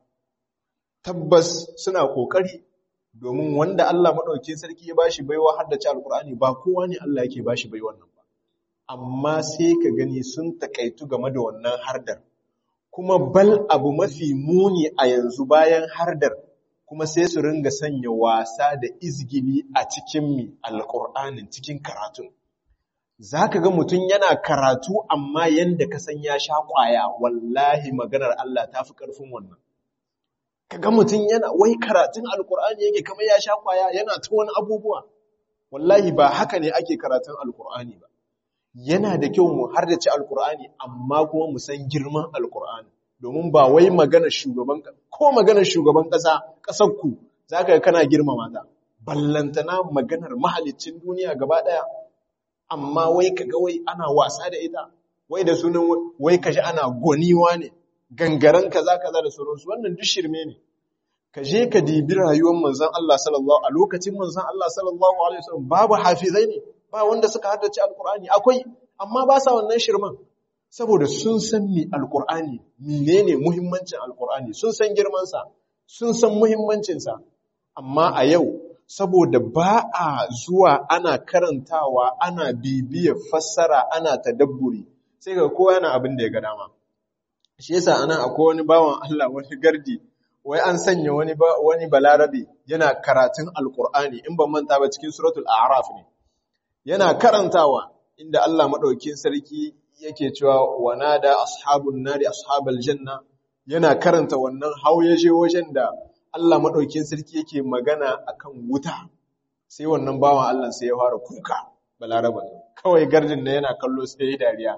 S1: tabbas suna kokari domin wanda Allah madaukakin sarki ya bashi baiwa har da ci alkur'ani ba kowa ne Allah yake bashi bai wannan ba amma sai ka gani sun takaitu game da wannan hardar kuma bal abu mafi muni a yanzu bayan hardar kuma sai su ringa sanya wasa da izgili a cikin mi alƙur'anin cikin karatun za ka ga mutum yana karatu amma yadda ka san ya sha ƙwaya wallahi maganar Allah ta fi ƙarfin wannan ka ga mutum yana wai karatun alƙur'ani yake kama ya sha ƙwaya yana ta wani abubuwa wallahi ba haka ne ake karatun alƙur'ani ba yana da kyau mu har da ci alƙur'ani amma kuma mu san girman alƙur'ani domin ba wai maganar shugaban ko maganar shugaban ƙasa ƙasar ku zaka ga kana girmama ta ballantana maganar mahalicin duniya gaba ɗaya amma wai kaga wai ana wasa da ita wai da sunan wai kaji ana goniwa ne gangaren kaza kaza da sauransu wannan duk shirme ne ka je ka dibi rayuwar manzon Allah sallallahu a lokacin manzon Allah sallallahu alaihi wasallam babu hafizai ne ba wanda suka haddace alqur'ani akwai amma ba sa wannan shirman saboda sun san mi alkur'ani menene muhimmancin alkur'ani sun san girmansa sun san muhimmancinsa amma a yau saboda ba a zuwa ana karantawa ana bibiya fassara ana tadabburi sai ga kowa yana abin da ya ga dama shi yasa anan akwai wani bawan Allah wani gardi wai an sanya wani wani balarabe yana karatun alkur'ani in ban manta ba cikin suratul a'raf ne yana karantawa inda Allah madaukakin sarki yake cewa wanada ashabun nari ashabal janna yana karanta wannan hauyaje wajen da Allah madaukin sarki yake magana akan wuta sai wannan bawan Allah sai ya fara kuka balaraba kawai gardin da yana kallo sai ya dariya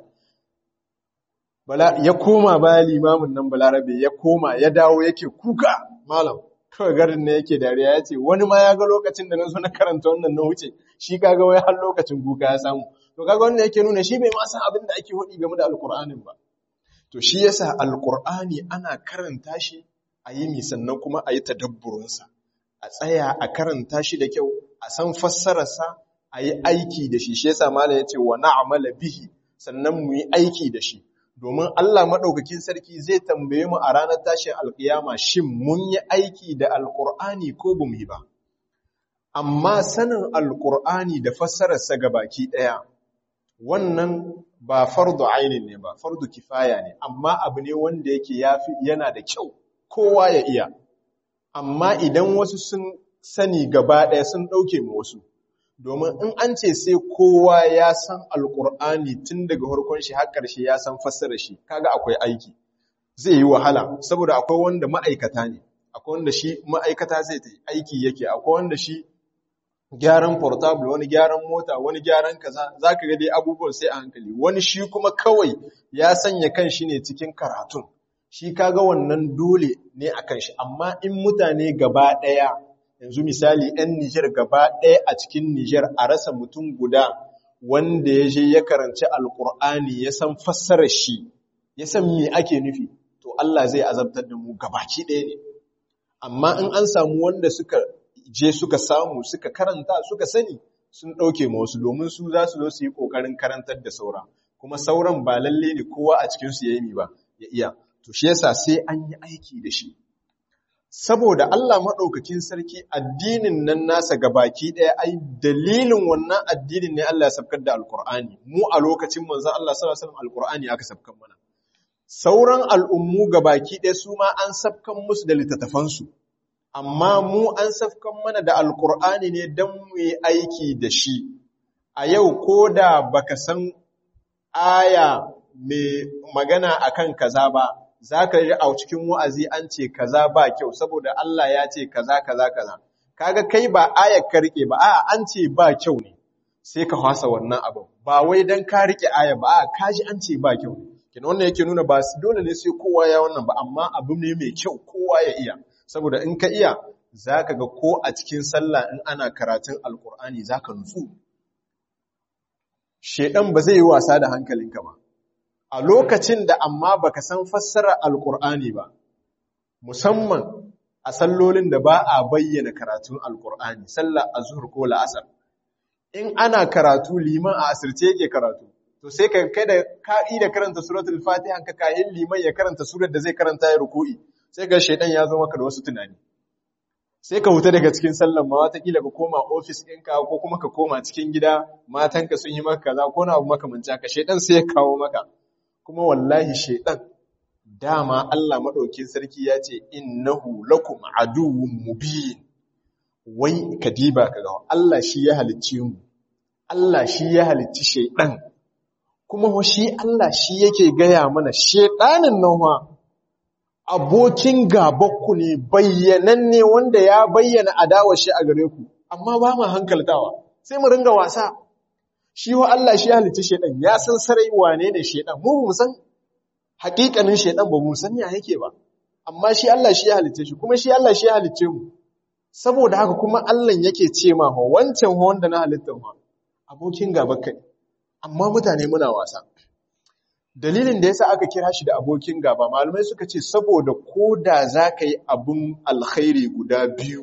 S1: bala ya koma baya limamin nan balarabe ya koma ya dawo yake kuka malam kawai gardin ne yake dariya ya ce wani ma ya ga lokacin da na zo na karanta wannan na wuce shi kaga wai har lokacin kuka ya samu to kaga wannan yake nuna shi bai ma san abin da ake hudi game da alkur'anin ba to shi yasa alkur'ani ana karanta shi a yi mi sannan kuma a yi tadabburinsa a tsaya a karanta shi da kyau a san fassararsa a yi aiki da shi shi yasa malam yace wa na'mala bihi sannan mu yi aiki da shi domin Allah madaukakin sarki zai tambaye mu a ranar tashin alkiyama shin mun yi aiki da alkur'ani ko bamu yi ba amma sanin alkur'ani da fassararsa gabaki daya wannan ba fardu ainin ne ba fardu kifaya ne amma abu ne wanda yake yafi yana da kyau kowa ya iya amma idan wasu sun sani gaba ɗaya sun ɗauke mu wasu domin in an ce sai kowa ya san alkur'ani tun daga farkon shi har ƙarshe ya san fassara shi kaga akwai aiki zai yi wahala saboda akwai wanda ma'aikata ne akwai wanda shi ma'aikata zai ta aiki yake akwai wanda shi gyaran portable wani gyaran mota wani gyaran kaza zaka ga dai abubuwan sai a hankali wani shi kuma kawai ya sanya kan shi ne cikin karatun shi kaga wannan dole ne a kan shi amma in mutane gaba ɗaya yanzu misali 'yan Nijar gaba ɗaya a cikin Nijar a rasa mutum guda wanda ya je ya karanci alkur'ani ya san fassarar shi ya san me ake nufi to Allah zai azabtar da mu gabaki ɗaya ne amma in an samu wanda suka je suka samu suka karanta suka sani sun ɗauke ma wasu domin su za su zo su yi ƙoƙarin karantar da saura kuma sauran ba lalle ne kowa a cikinsu ya yi ba ya iya to shi yasa sai an yi aiki da shi saboda Allah maɗaukakin sarki addinin nan nasa gabaki ɗaya ai dalilin wannan addinin ne Allah ya sabkar da alkur'ani mu a lokacin manzon Allah sallallahu alaihi wasallam alkur'ani aka sabkan mana sauran al'ummu gabaki ɗaya su ma an sabkan musu da littattafansu amma mu an safkan mana da alkur'ani ne don mu yi aiki da shi a yau ko da baka san aya mai magana akan kaza ba za ka yi a cikin wa'azi an ce kaza ba kyau saboda Allah ya ce kaza kaza kaza kaga kai ba ayar ka rike ba a an ce ba kyau ne sai ka hasa wannan abin ba wai don ka rike aya ba a kaji an ce ba kyau ne kina wannan yake nuna ba dole ne sai kowa ya wannan ba amma abu ne mai kyau kowa ya iya saboda in ka iya za ka ga ko a cikin sallah in ana karatun alkur'ani za ka nutsu shedan ba zai yi wasa da hankalinka ba a lokacin da amma baka san fassara alkur'ani ba musamman a sallolin da ba a bayyana karatun alkur'ani sallar azhur ko la'asar in ana karatu liman a asirce yake karatu to sai ka kai da ka'i da karanta suratul fatiha ka kayan liman ya karanta surar da zai karanta ya ruku'i sai ga shaidan ya zo maka da wasu tunani sai ka huta daga cikin sallan ma watakila ka koma ofis ɗinka ko kuma ka koma cikin gida matanka sun yi maka kaza ko na abu makamanci haka shaidan sai ya kawo maka kuma wallahi shaidan dama Allah madaukin sarki ya ce innahu lakum aduwwun mubin wai kadiba kaga Allah shi ya halicce mu Allah shi ya halicci shaidan kuma shi Allah shi yake gaya mana shaidanin nan fa abokin gabakku ne bayyananne wanda ya bayyana adawar shi a gare ku amma ba mu hankaltawa sai mu ringa wasa shi wa Allah shi halicci shedan ya san sarai wane ne shedan mu mu san hakikanin shedan ba mu san ya yake ba amma shi Allah shi ya halicce shi kuma shi Allah shi ya halicce mu saboda haka kuma Allah yake ce ma ho wancan ho wanda na halitta ma abokin gabakka amma mutane muna wasa dalilin da yasa aka kira shi da abokin gaba malamai suka ce saboda koda za ka yi abin alkhairi guda biyu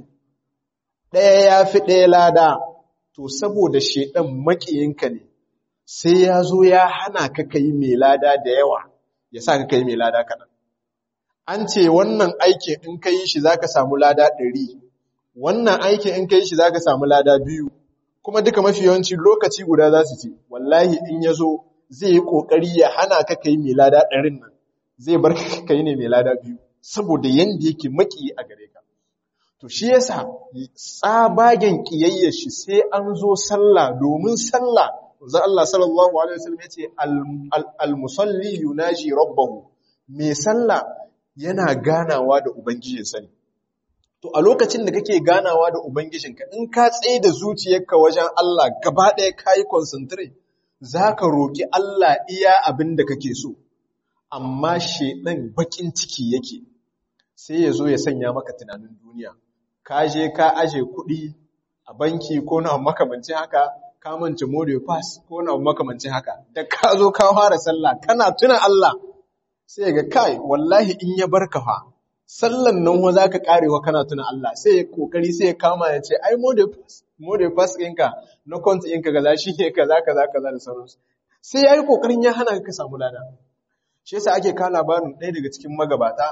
S1: ɗaya ya fi ɗaya lada to saboda shaidan maƙiyinka ne sai ya zo ya hana ka kai mai lada da yawa ya sa ka kai mai lada kaɗan an ce wannan aikin in ka yi shi za ka samu lada ɗari wannan aikin in ka yi shi za ka samu lada biyu kuma duka mafi yawanci lokaci guda za su ce wallahi in ya zo zai yi ƙoƙari ya hana ka kai mai lada ɗarin nan zai bar ka kai ne mai lada biyu saboda yanda yake maki a gare ka to shi yasa tsabagen ƙiyayyar shi sai an zo sallah domin sallah za Allah sallallahu alaihi wasallam ya ce al-musalli yunaji rabbahu mai sallah yana ganawa da ubangijinsa ne to a lokacin da kake ganawa da ubangijinka in ka tsaye da zuciyarka wajen Allah gaba ɗaya kayi concentrate za ka roƙi Allah iya abin da kake so, amma shaiɗan baƙin ciki yake, sai ya zo ya sanya maka tunanin duniya. Ka je ka aje kuɗi a banki ko na makamancin haka, ka mance more pass ko na makamancin haka, da ka zo ka fara sallah, kana tuna Allah, sai ga kai, wallahi in ya barka fa, sallan nan wa za ka karewa kana tuna Allah, sai ya kokari sai ya kama ya ce, ai more pass, more pass ɗinka na kwanta ɗinka gaza shi ne kaza kaza kaza da sauransu sai ya yi ƙoƙarin ya hana ka samu lada shi yasa ake kawo labarin ɗaya daga cikin magabata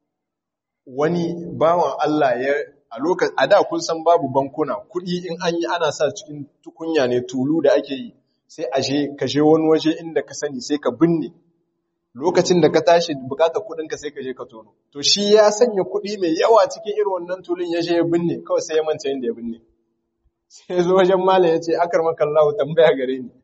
S1: wani bawan Allah ya a lokacin a da kun san babu bankuna kuɗi in an yi ana sa cikin tukunya ne tulu da ake yi sai a je ka je wani waje inda ka sani sai ka binne lokacin da ka tashi bukatar kuɗin ka sai ka je ka tono to shi ya sanya kuɗi mai yawa cikin irin wannan tulun ya je ya binne kawai sai ya manta inda ya binne sai zo wajen malam ya ce akar makallahu tambaya gare ni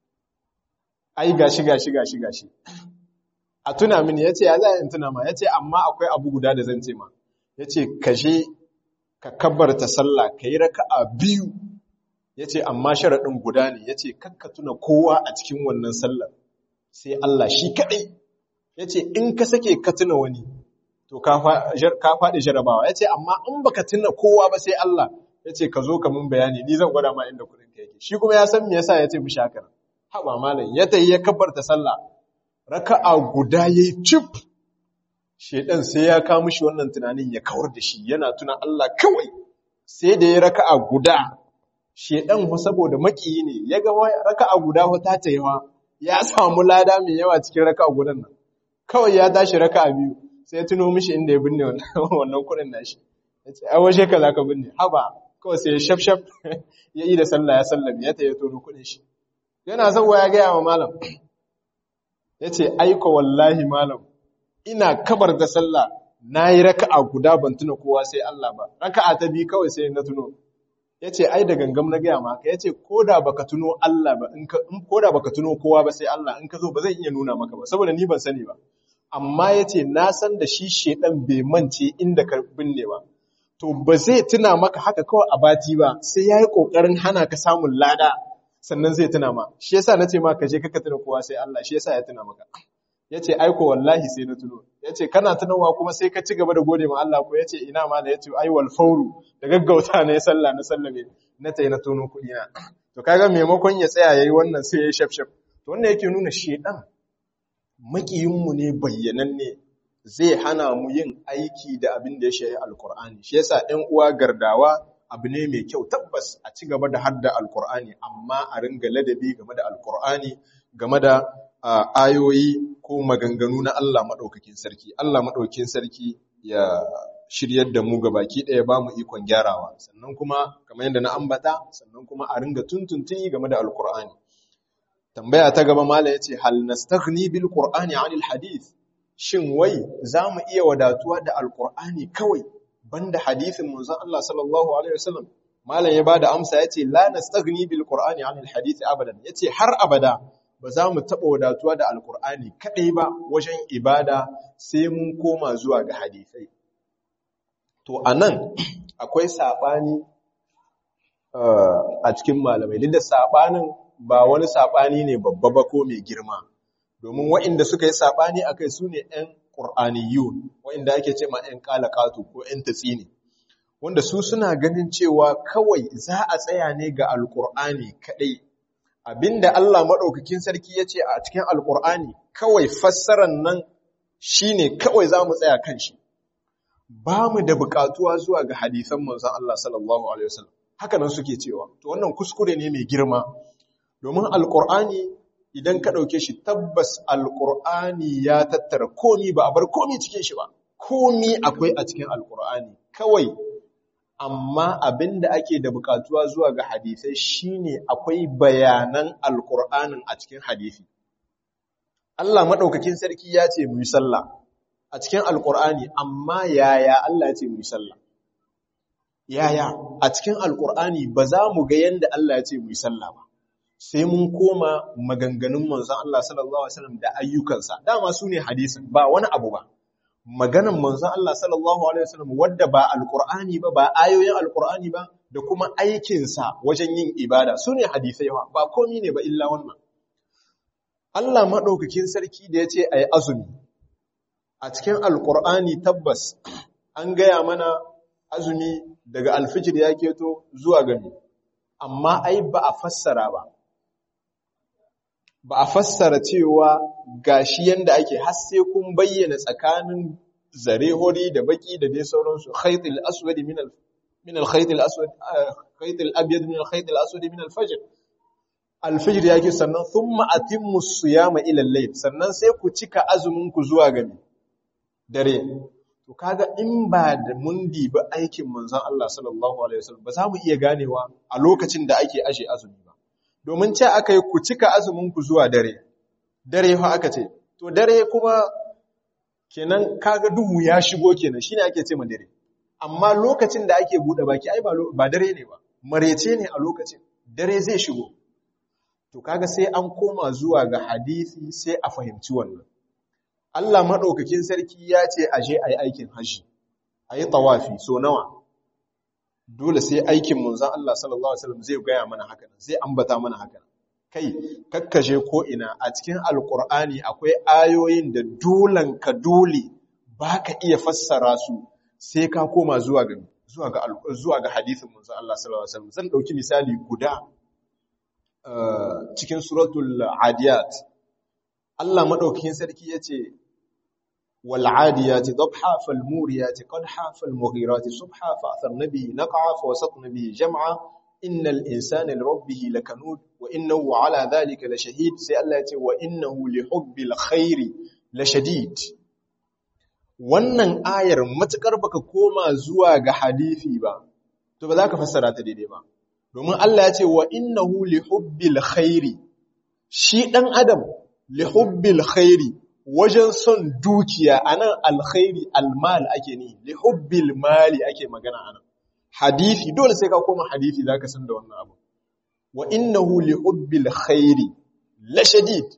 S1: ai gashi gashi gashi gashi a tuna mini ya ce ya za in tuna ma ya ce amma akwai abu guda da zan ce ma ya ce ka je ka kabbarta sallah ka yi raka'a biyu ya ce amma sharaɗin guda ne ya ce kakka tuna kowa a cikin wannan sallar sai Allah shi kaɗai ya ce in ka sake ka tuna wani to ka faɗi jarabawa ya ce amma in baka tuna kowa ba sai Allah ya ce ka zo ka mun bayani ni zan gwada ma inda kudin ka yake shi kuma ya san me yasa ya ce mishi haka haba malam ya tayi ya kabbarta sallah raka'a guda yayi cif shedan sai ya kawo mishi wannan tunanin ya kawar da shi yana tuna Allah kawai sai da ya raka'a guda shedan fa saboda makiyi ne ya ga raka'a guda fa ta tayiwa ya samu lada mai yawa cikin raka'a gudan nan kawai ya tashi raka'a biyu sai ya tuno mishi inda ya binne wannan kuɗin nashi ya ce ai waje ka zaka binne haba kawai sai ya shaf shaf ya yi da sallah ya sallame ya tayi tono kuɗin shi yana zauwa ya gaya wa malam ya ce aiko wallahi malam ina kabar da sallah na yi raka'a guda ban tuna kowa sai Allah ba raka'a ta biyu kawai sai na tuno ya ce ai da gangam na gaya maka ya ce ko da baka tuno Allah ba ko da baka tuno kowa ba sai Allah in ka zo ba zai iya nuna maka ba saboda ni ban sani ba amma ya ce na san da shi shedan bai mance inda ka binne ba to ba zai tuna maka haka kawai a bati ba sai ya yi ƙoƙarin hana ka samun lada sannan zai tuna ma shi yasa na ce ma ka je kaka tuna kowa sai Allah shi yasa ya tuna maka ya ce aiko wallahi sai na tuno ya ce kana tunowa kuma sai ka ci gaba da gode ma Allah ko ya ce ina ma ya ce ai wal fauru da gaggauta na ya sallah na sallame na tai na tono kuɗi na to kaga maimakon ya tsaya yayi wannan sai ya shaf shaf to wannan yake nuna shedan makiyinmu ne bayyananne zai hana mu yin aiki da abin da ya shahi alkur'ani shi yasa ɗan uwa gardawa abu ne mai kyau tabbas a ci gaba da hadda alkur'ani amma a ringa ladabi game da alkur'ani game da ayoyi ko maganganu na Allah maɗaukakin sarki Allah maɗaukakin sarki ya shiryar da mu baki ɗaya ba mu ikon gyarawa sannan kuma kamar yadda na ambata sannan kuma a ringa tuntuntuni game da alkur'ani tambaya ta gaba mala yace hal nastaghni bil qur'ani 'anil hadith shin wai za mu iya wadatuwa da alkur'ani kawai banda hadisin manzon Allah sallallahu alaihi wasallam malam ya bada amsa yace la nastaghni bil qur'ani anil hadith abadan yace har abada ba za mu taba wadatuwa da alkur'ani kadai ba wajen ibada sai mun koma zuwa ga hadisai to anan akwai sabani a cikin malamai duk da sabanin ba wani sabani ne babba ba ko mai girma domin waɗanda suka yi saɓani a kai su ne ‘yan ƙur'aniyun waɗanda ake ce ma ‘yan ƙalaƙatu ko ‘yan tatsini wanda su suna ganin cewa kawai za a tsaya ne ga alƙur'ani kaɗai abinda Allah maɗaukakin sarki ya ce a cikin alƙur'ani kawai fassarar nan shi ne kawai za mu tsaya kan shi ba mu da buƙatuwa zuwa ga hadisan manzon Allah sallallahu alaihi wasallam haka nan suke cewa to wannan kuskure ne mai girma domin alƙur'ani idan ka ɗauke shi tabbas alƙur'ani ya tattara komi ba a bar komi cikin shi ba komi akwai a cikin alƙur'ani kawai amma abin da ake da buƙatuwa zuwa ga hadisai shine akwai bayanan alƙur'anin a cikin hadisi Allah maɗaukakin sarki ya ce mu yi sallah a cikin alƙur'ani amma yaya Allah ya ce mu yi sallah yaya a cikin alƙur'ani ba za mu ga yanda Allah ya ce mu yi sallah ba sai mun koma maganganun manzon Allah sallallahu alaihi wasallam da ayyukansa dama su ne hadisin ba wani abu ba maganan manzon Allah sallallahu alaihi wasallam wadda ba alqur'ani ba ba ayoyin alqur'ani ba da kuma aikinsa wajen yin ibada su ne hadisai ba ba komai ne ba illa wannan Allah madaukakin sarki da yace ayi azumi a cikin alqur'ani tabbas an gaya mana azumi daga alfijir ya keto zuwa gami amma ai ba a fassara ba ba a fassara cewa gashi yanda ake har sai kun bayyana tsakanin zare hori da baki da dai sauransu khaytul aswad min al min al khayt al aswad khayt al abyad min al khayt al aswad min al fajr al fajr yake sannan thumma atimmu siyama ila al layl sannan sai ku cika azumin ku zuwa gami dare to kaga in ba da mun dibi aikin manzon Allah sallallahu alaihi wasallam ba za mu iya ganewa a lokacin da ake ashe azumi ba domin ce aka yi ku cika azuminku zuwa dare dare fa aka ce to dare kuma kenan kaga duhu ya shigo kenan shine ake ce ma dare amma lokacin da ake bude baki ai ba dare ne ba marece ne a lokacin dare zai shigo to kaga sai an koma zuwa ga hadisi sai a fahimci wannan Allah madaukakin sarki ya ce aje ayi aikin haji ayi tawafi so nawa dole sai aikin manzon Allah sallallahu alaihi wasallam zai gaya mana haka zai ambata mana haka kai kakkashe ko ina a cikin alkur'ani akwai ayoyin da dolan ka dole baka iya fassara su sai ka koma zuwa ga zuwa ga zuwa ga hadisin manzon Allah sallallahu alaihi wasallam zan dauki misali guda cikin suratul adiyat Allah madaukakin sarki yace wal adiyati dabha fal muriyati qadha fal mughirati subha fa atharna bihi naq'a fa wasatna bihi jam'a innal insana li rabbih lakanud wa innahu ala dhalika lashahid sai Allah yace wa innahu li hubbil khairi lashadid wannan ayar matukar baka koma zuwa ga hadisi ba to ba za ka fassara ta daidai ba domin Allah ya ce wa innahu li hubbil khairi shi dan adam li hubbil khairi wajen son dukiya anan alkhairi almal ake ni li hubbil mali ake magana anan hadisi dole sai ka koma hadisi zaka san da wannan abu wa innahu li hubbil khairi la shadid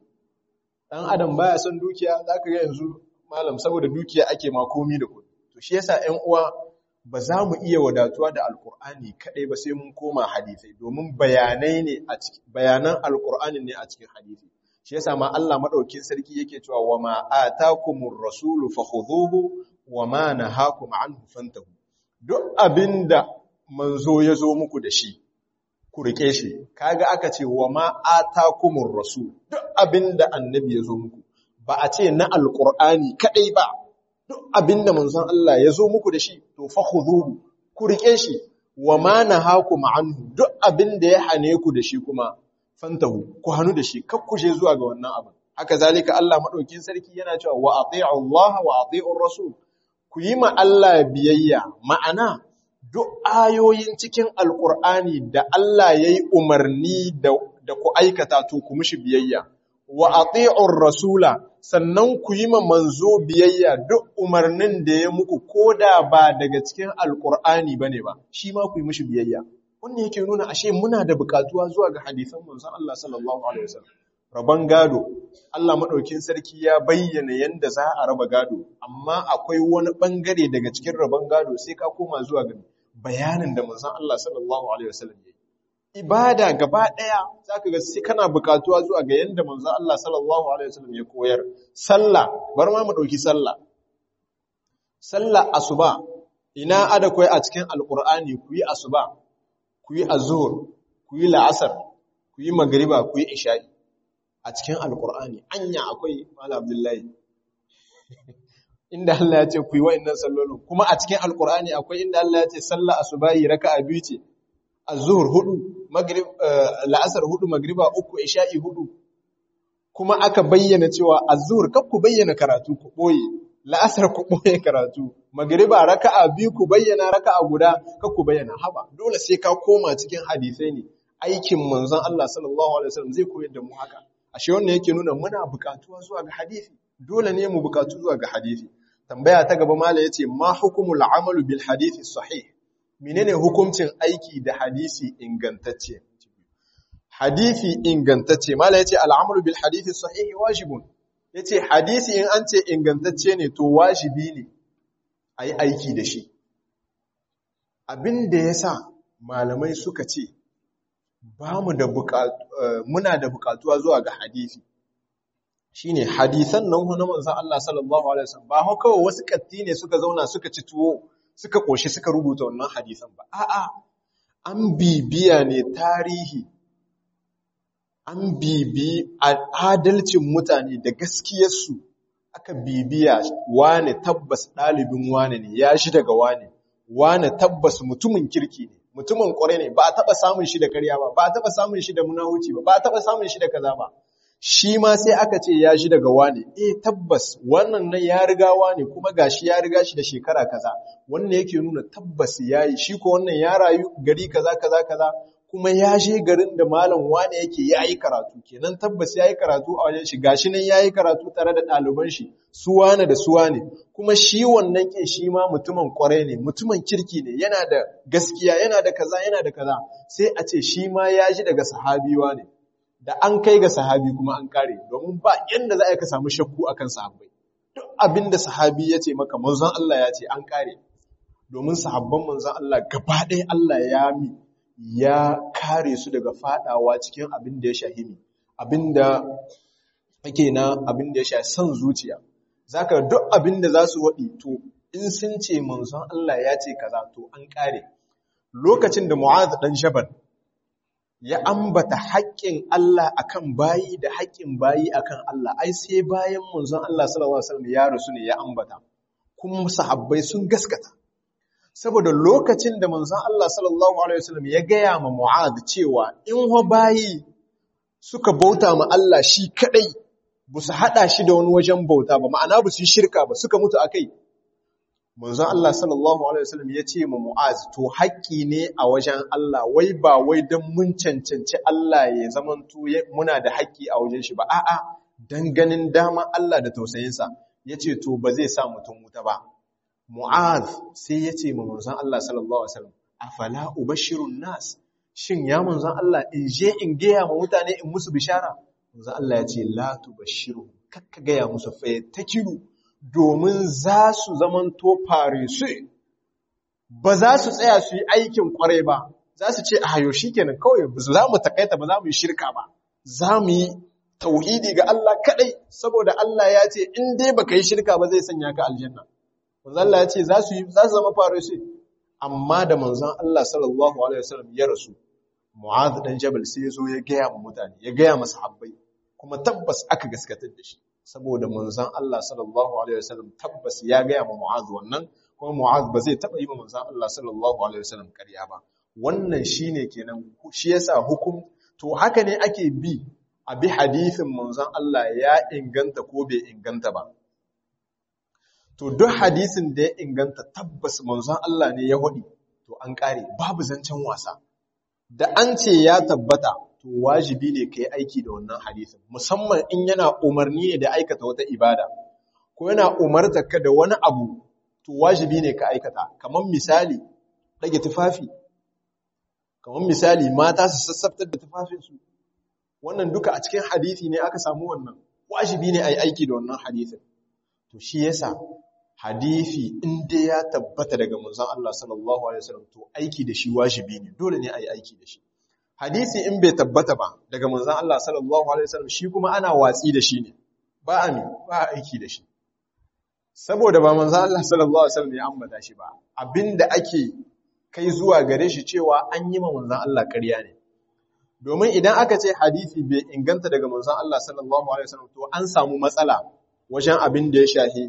S1: dan adam baya son dukiya zaka ga yanzu malam saboda dukiya ake ma komi da kudi to shi yasa ƴan uwa ba za mu iya wadatuwa da alkur'ani kadai ba sai mun koma hadisai domin bayanai ne a cikin bayanan alkur'ani ne a cikin hadisi shi yasa ma Allah madaukin sarki yake cewa wa ma atakumur rasulu fakhudhuhu wa ma nahakum anhu fantahu duk abinda manzo ya zo muku da shi ku rike shi kaga aka ce wa ma atakumur rasul duk abinda annabi ya zo muku ba a ce na alkur'ani kadai ba duk abinda manzon Allah ya zo muku da shi to fa khudhuhu ku rike shi wa ma nahakum anhu duk abinda ya hane ku da shi kuma fantahu ku hanu da shi kar ku je zuwa ga wannan abin haka zalika Allah madaukin sarki yana cewa wa ati'u Allah wa ati'ur rasul ku yi ma Allah biyayya ma'ana duk ayoyin cikin alkur'ani da Allah yayi umarni da da ku aikata to ku mishi biyayya wa ati'ur rasula sannan ku yi ma manzo biyayya duk umarnin da ya muku koda ba daga cikin alkur'ani bane ba shi ma ku yi mishi biyayya wannan yake nuna ashe muna da bukatuwa zuwa ga hadisan manzon Allah sallallahu alaihi wasallam raban gado Allah madaukin sarki ya bayyana yanda za a raba gado amma akwai wani bangare daga cikin raban gado sai ka koma zuwa ga bayanin da manzon Allah sallallahu alaihi wasallam ya ibada gaba ɗaya za ka ga sai kana bukatuwa zuwa ga yadda manzo Allah sallallahu alaihi wasallam ya koyar sallah bar ma mu dauki sallah sallah asuba ina ada koyi a cikin alqur'ani ku yi asuba ku yi azhur ku yi la'asar ku yi magriba ku yi isha'i a cikin alqur'ani anya akwai mala abdullahi inda Allah ya ce ku yi wa'annan sallolin kuma a cikin alqur'ani akwai inda Allah ya ce sallah asubahi raka'a biyu ce azhur hudu maghrib la'asar hudu magriba uku isha'i hudu kuma aka bayyana cewa azhur kar ku bayyana karatu ku boye la'asar ku boye karatu magriba raka'a biyu ku bayyana raka'a guda kar ku bayyana haba dole sai ka koma cikin hadisai ne aikin manzon Allah sallallahu alaihi wasallam zai koyar da mu haka ashe wannan yake nuna muna bukatuwa zuwa ga hadisi dole ne mu bukatu zuwa ga hadisi tambaya ta gaba mala yace ma hukumul amalu bil hadisi sahih menene hukuncin aiki da hadisi ingantacce hadisi ingantacce mala yace al'amru bil hadisi sahihi wajibun yace hadisi in an ce ingantacce ne to wajibi ne ayi aiki da shi abinda yasa malamai suka ce ba mu da muna da bukatuwa zuwa ga hadisi shine hadisan nan na manzon Allah sallallahu alaihi wasallam ba kawai wasu katti ne suka zauna suka ci tuwo suka ƙoshi suka rubuta wannan hadisan ba. A'a, an bibiya ne tarihi, an bibi adalcin mutane da gaskiyarsu aka bibiya wane tabbas ɗalibin wane ne, ya shi daga wane, wane tabbas mutumin kirki ne, mutumin ƙware ne, ba a taɓa samun shi da karya ba, ba a taɓa samun shi da munahuci ba, ba a taɓa samun shi da kaza ba. shi ma sai aka ce ya shi daga wane eh tabbas wannan nan ya riga wane kuma gashi ya riga shi da shekara kaza wannan yake nuna tabbas yayi shi ko wannan ya rayu gari kaza kaza kaza kuma ya je garin da malam wane yake yayi karatu kenan tabbas yayi karatu a wajen shi gashi nan yayi karatu tare da ɗaliban shi su wane da su wane kuma shi wannan kin shi ma mutumin kwarai ne mutumin kirki ne yana da gaskiya yana da kaza yana da kaza sai a ce shi ma ya ji daga sahabiwa ne da an kai ga sahabi kuma an kare domin ba yanda za a ka samu shakku akan sahabbai duk abinda sahabi ya ce maka manzon Allah ya ce an kare domin sahabban manzon Allah gaba ɗaya Allah ya mi ya kare su daga fadawa cikin abin da ya shahimi abin da ake na abin da ya shahi son zuciya zaka duk abin da za su waɗi to in sun ce manzon Allah ya ce kaza to an kare lokacin da Mu'adh dan Jabal ya ambata haƙƙin Allah akan bayi da haƙƙin bayi akan Allah ai sai bayan manzon Allah sallallahu alaihi wasallam ya rasu ne ya ambata kuma sahabbai sun gaskata saboda lokacin da manzon Allah sallallahu alaihi wasallam ya gaya ma Mu'adh cewa in ho bayi suka bauta ma Allah shi kadai ba su hada shi da wani wajen bauta ba ma'ana ba su yi shirka ba suka mutu akai manzon Allah sallallahu alaihi wasallam ya ce ma Mu'az to haƙƙi ne a wajen Allah wai ba wai dan mun cancanci Allah ya zamanto muna da haƙƙi a wajen shi ba a'a dan ganin dama Allah da tausayinsa yace to ba zai sa mutum wuta ba Mu'az sai ya ce ma manzon Allah sallallahu alaihi wasallam afala ubashirun nas shin ya manzon Allah in je in gaya ma mutane in musu bishara manzon Allah ya ce la tubashiru kakka gaya musu fa takiru domin za su zamanto fare su ba za su tsaya su yi aikin kwarai ba za su ce a hayo shi kenan kawai za mu takaita ba za mu yi shirka ba za mu yi tauhidi ga Allah kadai saboda Allah ya ce in dai baka yi shirka ba zai sanya ka aljanna manzon Allah ya ce za su za su zama fare su amma da manzon Allah sallallahu alaihi wasallam ya rasu Mu'adh dan Jabal sai ya zo ya gaya ma mutane ya gaya masa habbai kuma tabbas aka gaskatar da shi saboda manzon Allah sallallahu alaihi wasallam tabbas ya gaya ma Mu'adh wannan kuma Mu'adh ba zai taba yi ma manzon Allah sallallahu alaihi wasallam ƙarya ba wannan shine kenan shi yasa hukum to haka ne ake bi a bi hadisin manzon Allah ya inganta ko bai inganta ba to duk hadisin da ya inganta tabbas manzon Allah ne ya hudi to an kare babu zancen wasa da an ce ya tabbata to wajibi ne ka yi aiki da wannan hadisin musamman in yana umarni ne da aikata wata ibada ko yana umarta ka da wani abu to wajibi ne ka aikata kamar misali rage tufafi kamar misali mata su sassaftar da tufafinsu wannan duka a cikin hadisi ne aka samu wannan wajibi ne a yi aiki da wannan hadisin to shi yasa hadisi in dai ya tabbata daga manzon Allah sallallahu alaihi wasallam to aiki da shi wajibi ne dole ne a yi aiki da shi hadisi in bai tabbata ba daga manzon Allah sallallahu alaihi wasallam shi kuma ana watsi da shi ne ba a mi ba a aiki da shi saboda ba manzon Allah sallallahu alaihi wasallam ya ambata shi ba abinda ake kai zuwa gare shi cewa an yi ma manzon Allah ƙarya ne domin idan aka ce hadisi bai inganta daga manzon Allah sallallahu alaihi wasallam to an samu matsala wajen abin da ya shahi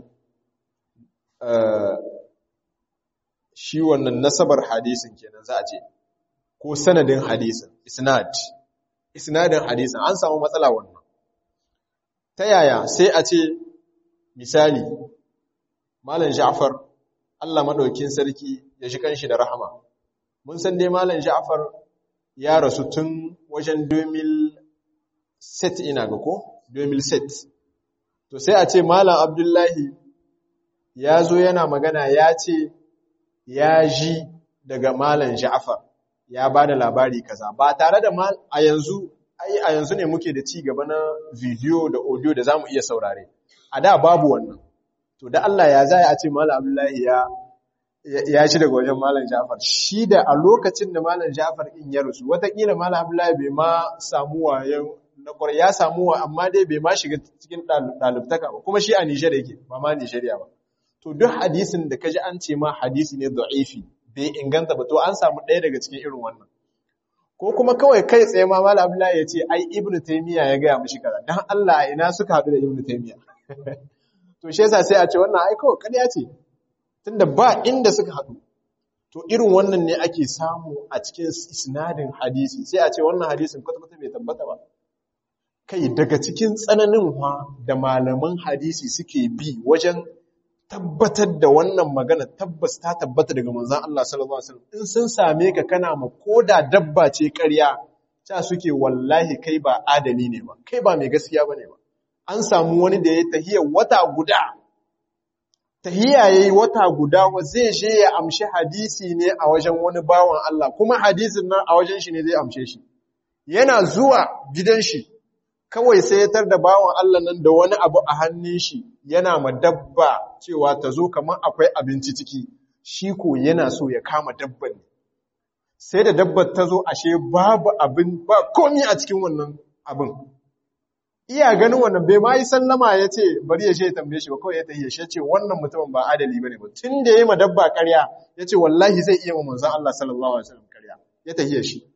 S1: shi wannan nasabar hadisin kenan za a ce ko sanadin hadisin isnad isnadin hadisin an samu matsala wannan ta yaya sai a ce misali malam Ja'far Allah madaukin sarki ya shi kanshi da rahama mun san dai malam Ja'far ya rasu tun wajen 2007 ina ga ko 2007 to sai a ce malam Abdullahi ya zo yana magana ya ce ya ji daga malam Ja'far ya ba da labari kaza ba tare da a yanzu ai a yanzu ne muke da ci gaba na video da audio da zamu iya saurare a da babu wannan to da Allah ya zai a ce malam Abdullahi ya ya ci daga wajen malam Ja'far shi da a lokacin da malam Ja'far in ya rusu watakila malam Abdullahi bai ma samu wayan na kwarai ya samu wa amma dai bai ma shiga cikin ɗalibtaka ba kuma shi a Nijar yake ba ma Nijeriya ba to duk hadisin da kaji an ce ma hadisi ne da'ifi bai inganta ba to an samu ɗaya daga cikin irin wannan ko kuma kawai kai tsaye ma Malam Abdullahi ya ce ai Ibn Taymiyyah ya gaya mishi kaza dan Allah a ina suka haɗu da Ibn Taymiyyah to shi yasa sai a ce wannan ai kawai ƙarya ce tunda ba inda suka haɗu to irin wannan ne ake samu a cikin isnadin hadisi sai a ce wannan hadisin kwata-kwata bai tabbata ba kai daga cikin tsananin da malaman hadisi suke bi wajen tabbatar da wannan magana tabbas ta tabbata daga manzon Allah sallallahu alaihi wasallam in sun same ka kana ma koda dabba ce ƙarya ta suke wallahi kai ba adali ne ba kai ba mai gaskiya bane ba an samu wani da ya tahiya wata guda tahiya yayi wata guda wa zai je ya amshi hadisi ne a wajen wani bawan Allah kuma hadisin nan a wajen shi ne zai amshe shi yana zuwa gidan shi kawai sai ya tar da bawan Allah nan da wani abu a hannun shi yana ma dabba cewa ta zo kamar akwai abinci ciki shi ko yana so ya kama dabban ne sai da dabbar ta zo ashe babu abin ba komi a cikin wannan abin iya ganin wannan bai ma yi sallama ya ce bari ya ya tambaye shi ba kawai ya tahiye shi ya ce wannan mutumin ba adali bane ba tun da ya yi ma dabba karya ya ce wallahi zai iya ma manzon Allah sallallahu alaihi wasallam karya ya tahiye shi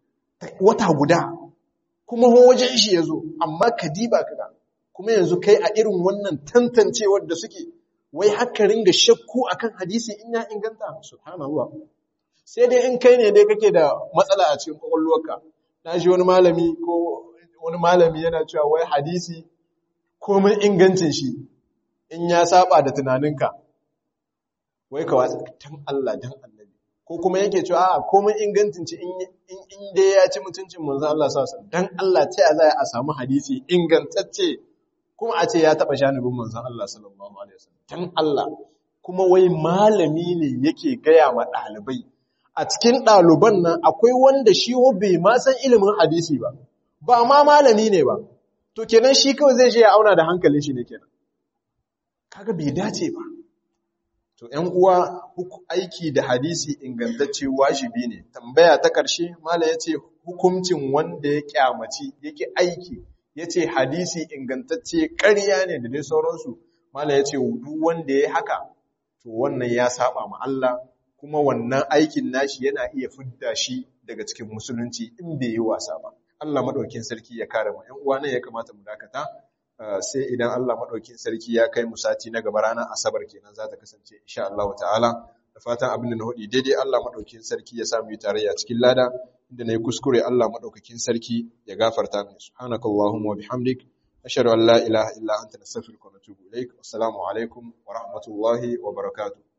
S1: wata guda kuma wajen shi ya zo amma ka diba kaga kuma yanzu kai a irin wannan tantancewar da suke wai haka ringa shakku akan hadisi in ya inganta subhanallah sai dai in kai ne dai kake da matsala a cikin kwakwalwarka na shi wani malami ko wani malami yana cewa wai hadisi komai ingancin shi in ya saba da tunaninka wai ka watsa dan Allah dan annabi ko kuma yake cewa a komai ingancin ci in dai ya ci mutuncin manzon Allah sallallahu alaihi dan Allah ta za a samu hadisi ingantacce kuma a ce ya taba shanubin manzon Allah sallallahu alaihi wasallam dan Allah kuma wai malami ne yake gaya ma ɗalibai a cikin ɗaliban nan akwai wanda shi bai ma san ilimin hadisi ba ba ma malami ne ba to kenan shi kawai zai je ya auna da hankalin shi ne kenan kaga bai dace ba To, ‘yan uwa aiki da hadisi ingantacce wajibi ne, tambaya ta ƙarshe, Mala ya ce, hukuncin wanda ya ƙyamaci, yake aiki, ya ce hadisi ingantacce ƙarya ne da dai sauransu, Mala ya ce, duk wanda ya haka, to wannan ya saba ma Allah, kuma wannan aikin nashi yana iya fidda shi daga cikin musulunci in bai yi wasa ba. Allah maɗaukin sarki ya kare mu, ‘yan uwa nan ya kamata mu dakata. sai idan Allah maɗaukin sarki ya kai mu sati na gaba ranar asabar kenan za ta kasance insha Allah ta'ala da fatan abin da na hudi daidai Allah maɗaukin sarki ya samu tarayya cikin lada inda na yi kuskure Allah maɗaukakin sarki ya gafarta min subhanakallahumma wa bihamdik ashhadu an la ilaha illa anta nastaghfiruka wa natubu ilaik assalamu alaikum wa rahmatullahi wa barakatuh